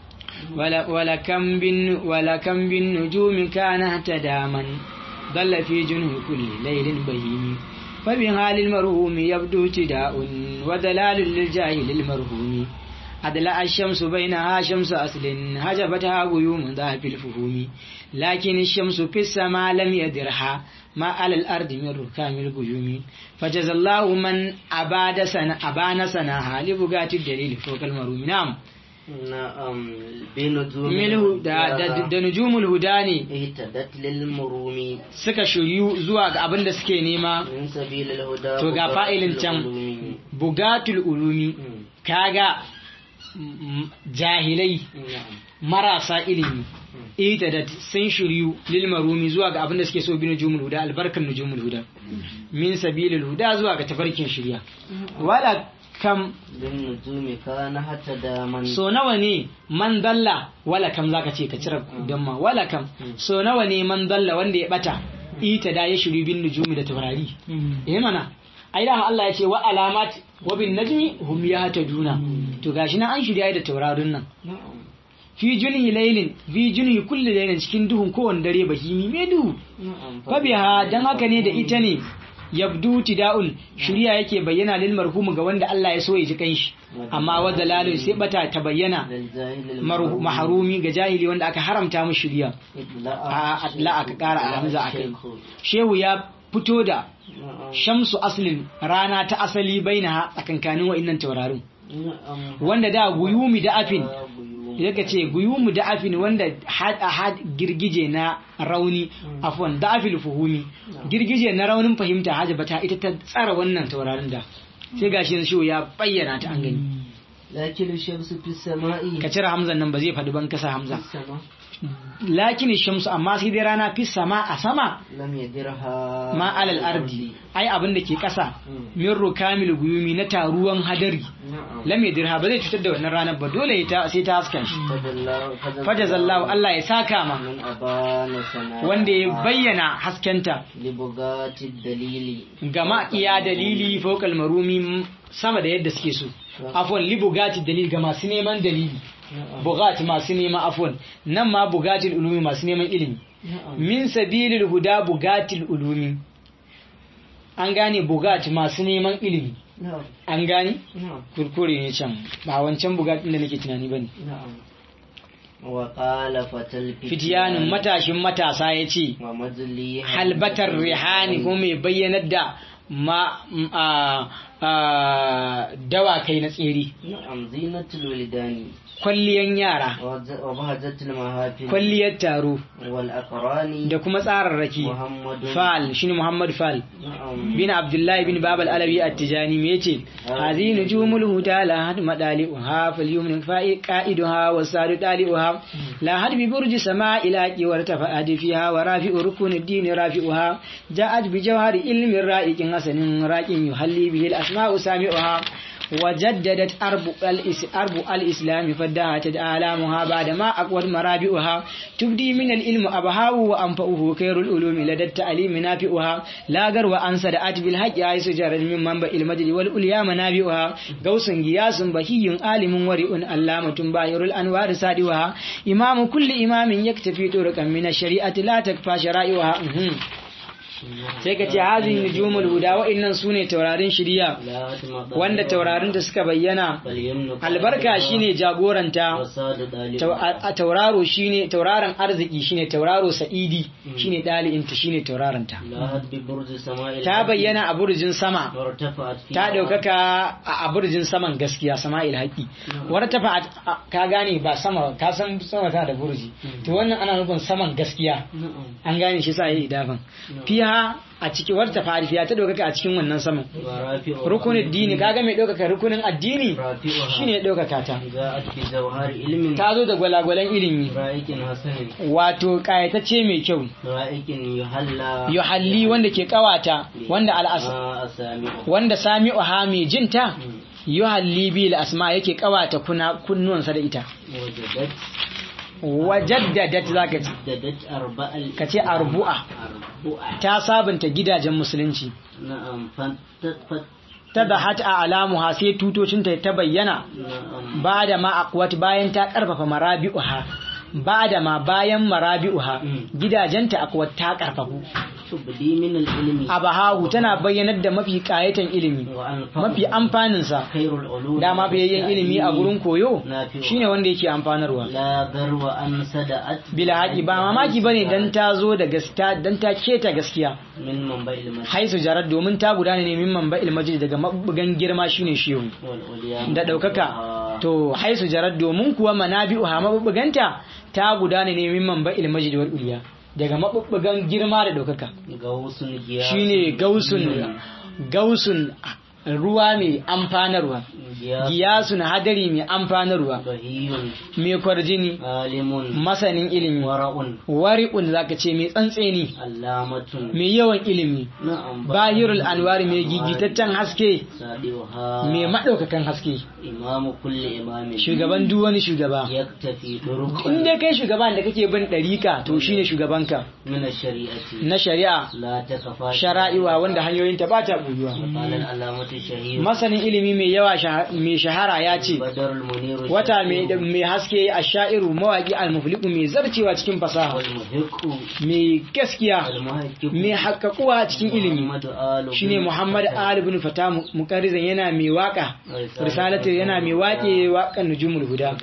ولا ولا كم بن ولا كم بالنجوم كان اهتدى من ضل في جنه كل ليل بهيم فبحال المرهوم يبدو ابتداء ودلال للجاهل المرهوم أدلع الشمس بينها شمس أصل هجبتها غيوم ذهب الفهوم لكن الشمس في السماء لم يدرها ما على الأرض من ركام الغيوم فجزى الله من أباد سنة أبان سناها لبغاة الدليل فوق المروم نعم نعم بنجوم milhu da, da, da nujumul huda ne اهتدت للمروم suka shiryu zuwa ga abin da suke nema من سبيل الهدى To ga بقاء fa'ilin can. العلوم. bugatul ulumi مم. kaga mm, jahilai نعم marasa ilimi ita da sun shiryu lil marumi zuwa ga abin da suke so bi nujumul huda albarkan nujumul huda min sabilil huda zuwa ga tafarkin shirya wala kam بالنجوم كان هتدى من so nawa ne man dalla wala kam zaka ce ka cire don ma wala kam so nawa ne man dalla wanda ya bata ita da ya shiryu bin nujumi da taurari eh mana ai da Allah ya ce wa alamat wa bin najmi hum yahtaduna to gashi nan an shirya da taurarin nan نعم fi junhi laylin fi junhi kulli laylin cikin duhun kowanne dare bahimi me duhu نعم fabiha dan haka ne da ita ne yabdu tida'un shirya yake bayyana lil marhum ga wanda Allah ya so ya ji kanshi amma wa dalalun sai bata ta bayyana للجاهل marhu- maharumi ga jahili wanda aka haramta mu shirya a adla aka kara a hamza akai shehu ya fito da نعم shamsu aslin rana ta asali baina tsakankanin wa'annan taurarin نعم wanda da guyumi da afin بيوم. yaka ce guyumu da afin wanda had had girgije na rauni afwan da afil fuhumi girgije na raunin fahimta hajabata ita ta tsara wannan taurarin da sai gashi yanzu shi ya bayyana ta an gani لكن الشمس في السماء ka cire hamzan nan ba zai faɗi ban kasa hamza في السماء lakin shamsu amma sai dai rana fi sama a sama لم يدرها ma alal ardi ai abin da ke ƙasa Mm. min rukamil guyumi na taruwan hadari نعم lam yadirha ba zai cutar da wannan ranar ba dole ta sai ta haska shi فجزاه fajazallahu Allah ya saka ma من أبان سنا wanda ya bayyana haskenta لبغاة الدليل gama iya dalili fokal marumi sama da yadda suke so afwan li bugati dalil ga masu neman dalili نعم bugati masu neman afwan nan ma bugatil ulumi masu neman ilimi نعم min sabilil huda bugatil ulumi an gane bugati masu neman ilimi نعم an gane نعم kurkure ne can ba wancan bugatin da nake tunani bane نعم وقال فتى الفتيان fitiyanin matashin matasa ya ce ومجلي halbatar rihani kuma mai bayyanar da ma m- a- a- dawakai na tsere نعم زينة الولدان kwalliyan yara وز- وبهجة المهافل kwalliyar taro والأقران da kuma tsararraki محمد fal shine muhammad fal نعم bin abdullahi bin babal alawi at-tijani me yace hazi nujumul huda la had madali'uha fal yumnin fa'i qa'iduha wa sadu dali'uha la had bi burji sama ila qiwar tafa'ad fiha wa rafi'u rukun ad-din rafi'uha ja'at bi jawhari ilmin ra'iqin hasanin raqin yuhalli bihi al-asma'u sami'uha وجددت أرب, الإس أرب الإسلام فدهت آلامها بعدما أقوت مرابئها تبدي من العلم أبهاه وأنفأه خير العلوم لدى التعليم نافئها لا غر وأنصدأت بالحق عيس جرد من منبع المجد والأولياء منابئها غوث غياس بهي عالم ورئ علامة باهر الأنوار سادئها إمام كل إمام يكتفي طرقا من الشريعة لا تكفى شرائعها sai ka ce hazin nujumul huda wa'annan sune taurarin shiriya wanda taurarin da suka bayyana albarka shine jagoranta a tauraro shine tauraron arziki shine tauraro sa'idi shine dali'inta shine tauraranta ta bayyana a burjin sama ta daukaka a burjin saman gaskiya sama'il haƙi wata tafa ka gane ba sama ka san sama ta da burji to wannan ana nufin saman gaskiya an gane shi sa yi idafan fiha a cikin wata farifiya ta ɗaukaka a cikin wannan saman rukunin dini kaga mai ɗaukaka rukunin addini shine ɗaukaka ta ta zo da gwalagwalan ilimi wato ƙayatacce mai kyau yuhalli wanda ke ƙawata wanda al'asa wanda sami'u ha mai jinta yuhalli bil asma yake ƙawata kunnuwansa da ita wajaddadat zaka ce ka ce arbu'a ta sabunta gidajen musulunci ta da hat a alamuha sai tutocinta ta bayyana ba da ma akwat bayan ta karfafa marabi'uha ba da ma bayan marabi'uha gidajenta akwat ta karfafu abahahu tana bayyanar da mafi kayatan ilimi mafi amfaninsa dama bayayyen ilimi a gurin koyo shine wanda yake amfanarwa bila haƙi ba mamaki bane dan ta zo da gaskiya dan ta keta gaskiya haisu jarar domin ta gudana ne min manba'il majid daga mabugan girma shine shehu da ɗaukaka to haisu jarar domin kuwa manabi'uha mabubuganta ta gudana ne min manba'il majid wal uliya daga maɓuɓɓugan girma da ɗaukaka shi ne gausun ruwa mai amfanarwa giyasun hadari mai amfanarwa mai kwarjini masanin ilimi wari'un zaka ce mai tsantseni mai yawan ilimi bahirul anwari mai gigitaccen haske mai maɗaukakan haske shugaban duk wani shugaba inda kai shugaban da kake bin ɗarika to shine shugabanka na shari'a shara'iwa wanda hanyoyinta ba ta ɓuyuwa masanin ilimi mai yawa mai shahara ya ce wata mai haske a sha'iru mawaƙi almufliku mai zarcewa cikin fasaha mai gaskiya mai haƙaƙuwa cikin ilimi shine muhammad ali bin fata mukarrizan yana mai waka risalatu yana mai waƙe waƙan nujumul huda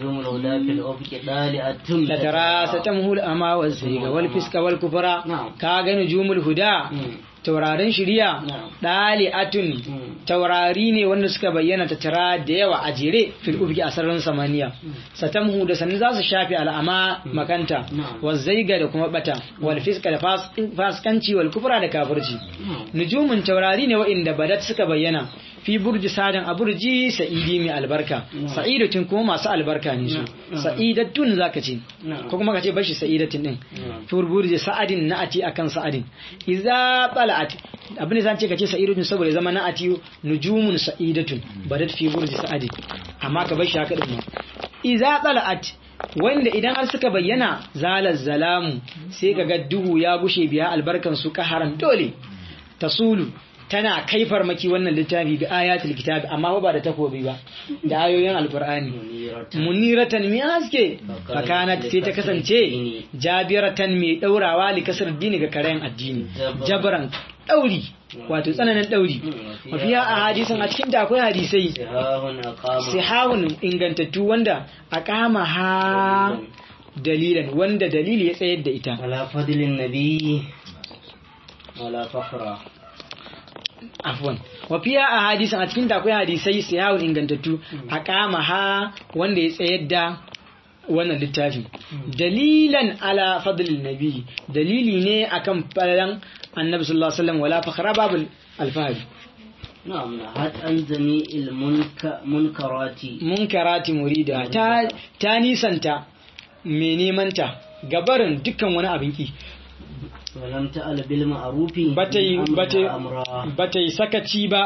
da tara satamhul ama wal sayga wal fiska wal kufra ka ga nujumul huda taurarin shiriya ɗali'atun taurari ne wanda suka bayyana ta tara da yawa a jere fil ufki a sararin samaniya satamhu da sanin za su shafi al'ama makanta wa zaiga da kuma bata wal fiska da faskanci wal kufra da kafirci nujumun taurari ne wa'inda badat suka bayyana fi burji sadan a burji sa'idi mai albarka sa'idatun kuma masu albarka ne su sa'idatun zaka ce ko kuma ka ce bashi sa'idatun din fi burji sa'adin na'ati akan sa'adin idza bala'at abin da zan ce ka ce sa'idatun saboda zama na'ati nujumun sa'idatun badat fi burji sa'adin amma ka bashi haka din idza bala'at wanda idan har suka bayyana zalal zalamu sai kaga duhu ya gushe biya albarkan su kaharan dole tasulu tana kai farmaki wannan littafi bi ayatul kitabi amma ba da takobi ba da ayoyin alqur'ani muniratan mi haske fakanat sai ta kasance jabiratan mai daurawa li kasar dini ga karayan addini jabran dauri wato tsananin dauri mafiya a hadisan a cikin da akwai hadisai sihahun ingantattu wanda a kama ha dalilan wanda dalili ya tsayar da ita ala fadlin nabi wala fakhra afwan wa fiya a hadisan a cikin akwai hadisai sihahun ingantattu a kama ha wanda ya tsayar da wannan littafin dalilan ala fadlil nabi dalili ne akan falalan annabi sallallahu alaihi wasallam wala fakhra babul alfahari na'am had an jami'il munkarati munkarati murida ta ta nisanta me neman ta gabarin dukkan wani abin ki walam ta'al bil ma'rufi bata yi sakaci ba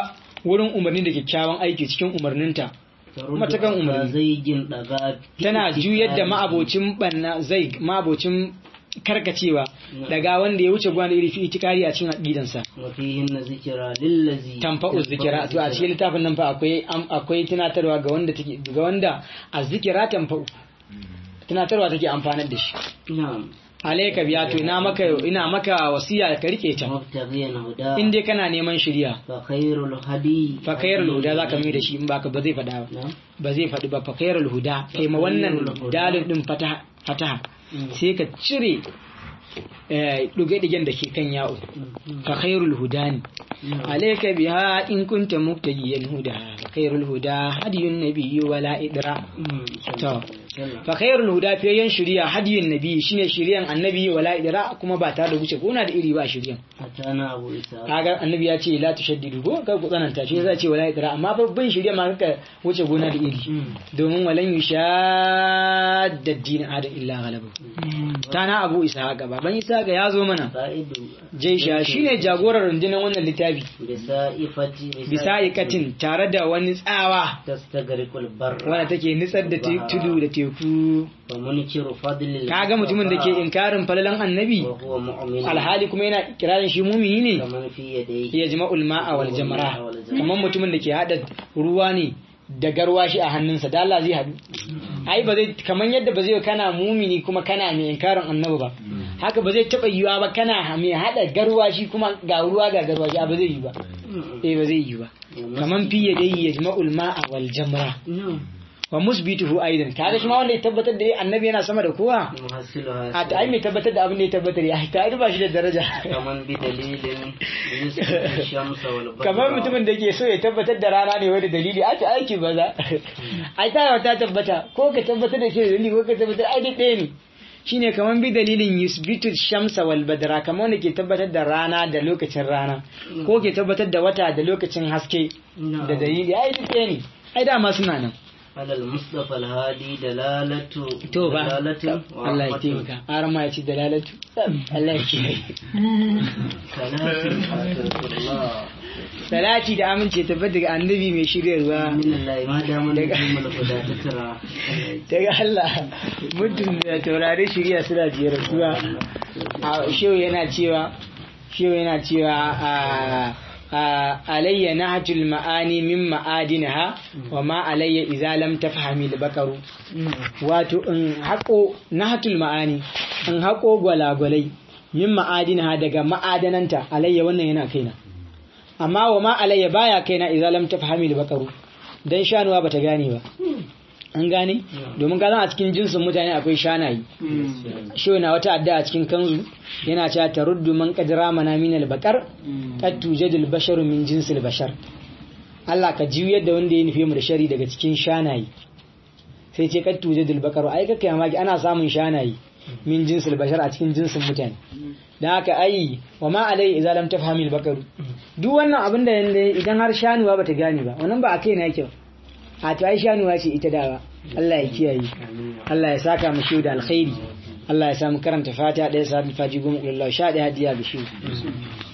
wurin umarni da kyakkyawan aiki cikin umarninta matakan umarni. zaigin daga tana juyar da ma'abocin banna zai ma'abocin karkacewa daga wanda ya wuce gwana iri fi itikari a cikin aqidansa wafihin na zikira lillazi tanfa'u zikira to a cikin littafin nan fa akwai am- akwai tunatarwa ga wanda take ga wanda azzikira tanfa'u tunatarwa take amfanar da shi na'am alayka biya to ina maka ina maka wasiya ka rike ta mubtaghiyan huda in dai kana neman shiriya fa khairul hadi fa khairul huda zaka mai da shi in baka ba zai faɗa ba na'am ba zai faɗi ba fa khairul huda kai ma wannan dalil din fataha fataha sai ka cire eh, ɗuge-ɗugen da ke kan yawo fa khairul huda ne alayka biha in kunta mubtagiyan huda fa khairul huda hadiyun nabiyyi wala idra to fa khairul huda fiyayen shiriya hadiyun nabiyyi shine shiriyan annabi wala idra kuma ba tare da wuce gona da iri ba shiriyan atana abu isa kaga annabi ya ce la tushaddidu ko ka ku tsananta shi zai ce wala idra amma babban shiriya ma kaka wuce gona da iri domin walan yushadda din adam illa ghalaba tana abu isa ga baban isa ga ya zo mana sa'idu jaisha shine jagorar rundunar wannan littafi bisa'ifati bisa ikatin tare da wani tsawa tastagrikul barra wanda take nitsar da te- tudu da teku wa munkiru fadlil kaga mutumin da ke inkarin falalan annabi wa huwa mu'min alhali kuma yana kirarin shi mumini ne kaman fi yadayhi ya jima'ul ma'a wal jamara kamar mutumin da ke hada ruwa ne da garwashi a hannunsa da Allah zai hadu ai ba zai kamar yadda ba zai kana mumini kuma kana mai inkarin annabi ba haka ba zai taba yiwa ba kana mai hada garwashi kuma ga ruwa ga garwashi a ba zai yi ba eh ba zai yi ba kaman fi yadayhi yajma'ul ma'a wal jamra no wa musbituhu aidan kaga shi ma wanda ya tabbatar da annabi yana sama da kowa muhassilu a ta ai mai tabbatar da abin da ya tabbatar ya ta ai ba shi da daraja kaman bi dalilin yusuf shamsa wal badra kamar mutumin da ke so ya tabbatar da rana ne wani dalili a ta aiki ba za ai ta ta tabbata ko ka tabbatar da shi da dalili ko ka tabbatar ai duk ɗaya ne shine kamar bi dalilin yusbitu shamsa wal badra kamar wanda ke tabbatar da rana da lokacin rana ko ke tabbatar da wata da lokacin haske da dalili ai duk ɗaya ne ai dama suna nan على المصطفى الهادي دلالة to ba دلالة Allah ya taimaka har ma ya ci dalalatu Allah ya kiyaye ثلاث الله salati da amince tabbata ga annabi mai shiryarwa من الله ما دام نجم الهدى تترى daga Allah mutum da taurari shirya suna jiyar rasuwa a shehu yana cewa shehu yana cewa a a alayya nahjul ma'ani min ma'adinha wa ma alayya idza lam tafhami al-bakaru wato in hako nahjul ma'ani in hako gwalagwalai min ma'adinha daga ma'adananta alayya wannan yana kaina amma wa ma alayya baya kaina idza lam tafhami al-bakaru dan shanuwa bata gane ba an gane domin ka a cikin jinsin mutane akwai shanayi shi na wata adda a cikin kanzu yana cewa taruddu man qadra mana min al-baqar qad tujadul basharu min jinsil bashar Allah ka juyar da wanda ya nufe mu da shari daga cikin shanayi sai ce qad tujadul baqaru ai kake mamaki ana samun shanayi min jinsil bashar a cikin jinsin mutane dan haka ai wa ma alai idza lam tafhami al-baqaru duk wannan abin da idan har shanuwa bata gane ba wannan ba a kai na yake ba a to ai shanuwa ce ita dawa Allah ya kiyaye Allah ya saka mu shi da alkhairi Allah ya samu karanta fatiha ɗaya sabi faji goma kullu sha ɗaya hadiya bishiyu